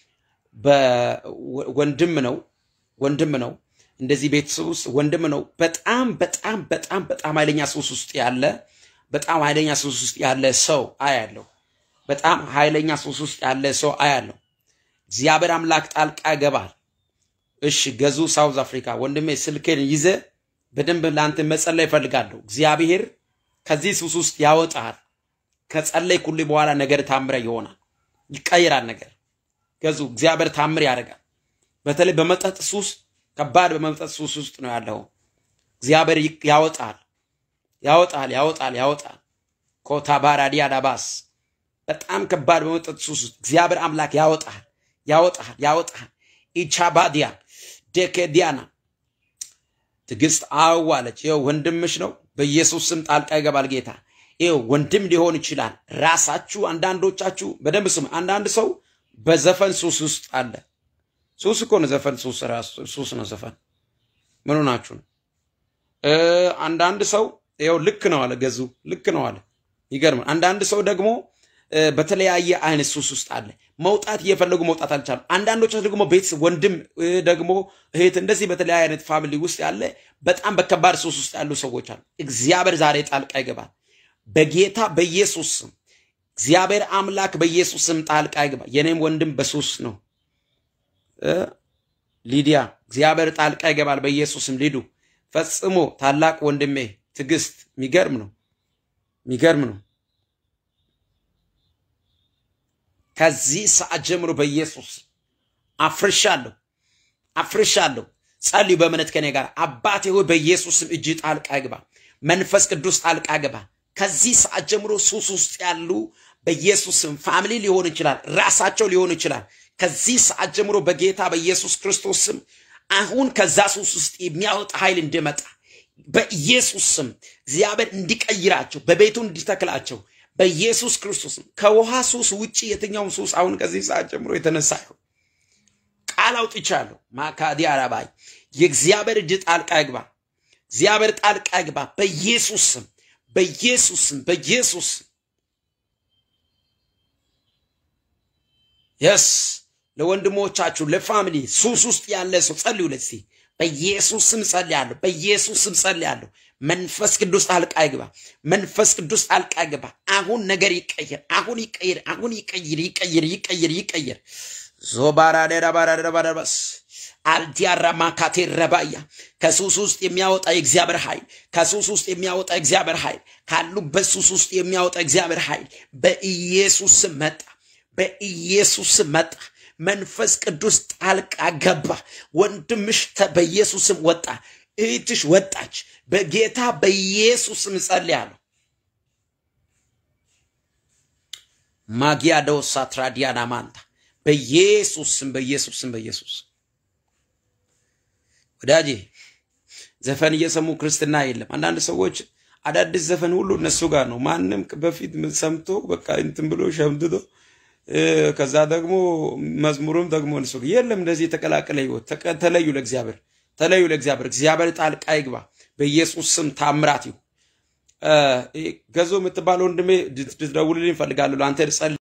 ወንድም ነው ወንድም ነው እንደዚህ ቤተሰብ ውስጥ ወንድም ነው። በጣም በጣም በጣም በጣም ኃይለኛ ሱስ ውስጥ ያለ በጣም ኃይለኛ ሱስ ውስጥ ያለ ሰው አያለሁ። በጣም ኃይለኛ ሱስ ውስጥ ያለ ሰው አያለሁ። እግዚአብሔር አምላክ ጣልቃ ይገባል። እሺ ገዙ ሳውዝ አፍሪካ ወንድሜ ስልኬን ይዘ በደንብ ለአንተ መጸለይ እፈልጋለሁ። እግዚአብሔር ከዚህ ሱስ ውስጥ ያወጣል። ከጸለይኩልህ በኋላ ነገር ታምረ ይሆናል፣ ይቀይራል። ነገር ገዙ እግዚአብሔር ታምር ያደርጋል። በተለይ በመጠጥ ሱስ ከባድ በመጠጥ ሱስ ውስጥ ነው ያለው። እግዚአብሔር ያወጣል፣ ያወጣል፣ ያወጣል፣ ያወጣል። ኮታ ባራዲያ ዳባስ በጣም ከባድ በመጠጥ ሱስ ውስጥ እግዚአብሔር አምላክ ያወጣል፣ ያወጣል፣ ያወጣል። ኢቻባዲያ ደኬዲያና ትዕግስት አዋለች። ይኸው ወንድምሽ ነው። በኢየሱስ ስም ጣልቃ ይገባል ጌታ። ይኸው ወንድም ሊሆን ይችላል። ራሳችሁ አንዳንዶቻችሁ በደንብ ስሙ። አንዳንድ ሰው በዘፈን ሱስ ውስጥ አለ። ሱስ እኮ ነው ዘፈን፣ ሱስ ራሱ ሱስ ነው ዘፈን። ምን ሆናችሁ ነው? አንዳንድ ሰው ይኸው ልክ ነው አለ ገዙ፣ ልክ ነው አለ። ይገርማል። አንዳንድ ሰው ደግሞ በተለያየ አይነት ሱስ ውስጥ አለ። መውጣት እየፈለጉ መውጣት አልቻሉም። አንዳንዶች ደግሞ ቤተሰብ ወንድም ደግሞ እህት እንደዚህ በተለያየ አይነት ፋሚሊ ውስጥ ያለ በጣም በከባድ ሱስ ውስጥ ያሉ ሰዎች አሉ። እግዚአብሔር ዛሬ ጣልቃ ይገባል በጌታ በኢየሱስ ስም። እግዚአብሔር አምላክ በኢየሱስ ስም ጣልቃ ይገባ። የኔም ወንድም በሱስ ነው ሊዲያ፣ እግዚአብሔር ጣልቃ ይገባል በኢየሱስ ስም። ሊዱ ፈጽሞ ታላቅ ወንድሜ ትዕግስት፣ የሚገርም ነው፣ የሚገርም ነው። ከዚህ ሰዓት ጀምሮ በኢየሱስ አፍርሻለሁ፣ አፍርሻለሁ። ጸልዩ በእምነት ከኔ ጋር። አባቴ ሆይ በኢየሱስም እጅ ጣልቃ ግባ፣ መንፈስ ቅዱስ ጣልቃ ግባ። ከዚህ ሰዓት ጀምሮ ሱስ ውስጥ ያሉ በኢየሱስም ፋሚሊ ሊሆን ይችላል፣ ራሳቸው ሊሆን ይችላል። ከዚህ ሰዓት ጀምሮ በጌታ በኢየሱስ ክርስቶስ ስም አሁን ከዛ ሱስ ውስጥ የሚያወጣ ኃይል እንዲመጣ በኢየሱስ ስም እግዚአብሔር እንዲቀይራቸው በቤቱ እንዲተክላቸው በኢየሱስ ክርስቶስ ከውሃ ሱስ ውጭ የትኛውም ሱስ አሁን ከዚህ ሰዓት ጀምሮ የተነሳ ይሁን ቃል አውጥቻለሁ። ማካዲ አራባይ የእግዚአብሔር እጅ ጣልቃ ይግባ። እግዚአብሔር ጣልቃ ይግባ በኢየሱስ ስም፣ በኢየሱስ ስም፣ በኢየሱስ ስም። የስ ለወንድሞቻችሁ ለፋሚሊ ሱስ ውስጥ ያለ ሰው ጸልዩ። ለዚህ በኢየሱስ ስም ጸልያለሁ። በኢየሱስ ስም ጸልያለሁ። መንፈስ ቅዱስ ጣልቃ ይግባ። መንፈስ ቅዱስ ጣልቃ ይግባ። አሁን ነገር ይቀየር። አሁን ይቀየር። አሁን ይቀየር። ይቀየር። ይቀየር። ይቀየር። ዞባራደራባራደራባራባስ አልዲያራ ማካቴ ረባያ ከሱስ ውስጥ የሚያወጣ የእግዚአብሔር ኃይል ከሱስ ውስጥ የሚያወጣ እግዚአብሔር ኃይል ካሉበት ሱስ ውስጥ የሚያወጣ እግዚአብሔር ኃይል በኢየሱስ ስም መጣ። በኢየሱስ ስም መጣ። መንፈስ ቅዱስ ጣልቃ ገባ። ወንድምሽ በኢየሱስ ስም ወጣ። እህትሽ ወጣች። በጌታ በኢየሱስ ስም ጸልያለሁ። ማጊያዶ ሳትራዲያና ማንታ በኢየሱስ ስም በኢየሱስ ስም በኢየሱስ ወዳጄ ዘፈን እየሰሙ ክርስትና የለም። አንዳንድ ሰዎች አዳዲስ ዘፈን ሁሉ እነሱ ጋር ነው። ማንም በፊት ሰምቶ በቃ እንትን ብሎ ሸምድዶ ከዛ ደግሞ መዝሙሩም ደግሞ እነሱ የለም። እንደዚህ የተቀላቀለ ህይወት ተለዩ። ለእግዚአብሔር ተለዩ። ለእግዚአብሔር እግዚአብሔር ጣልቃ ይግባ። በኢየሱስ ስም ታምራት ይሁን። ገዞ የምትባለው ወንድሜ ልትደውልልኝ እፈልጋለሁ። ለአንተ ልጸልይ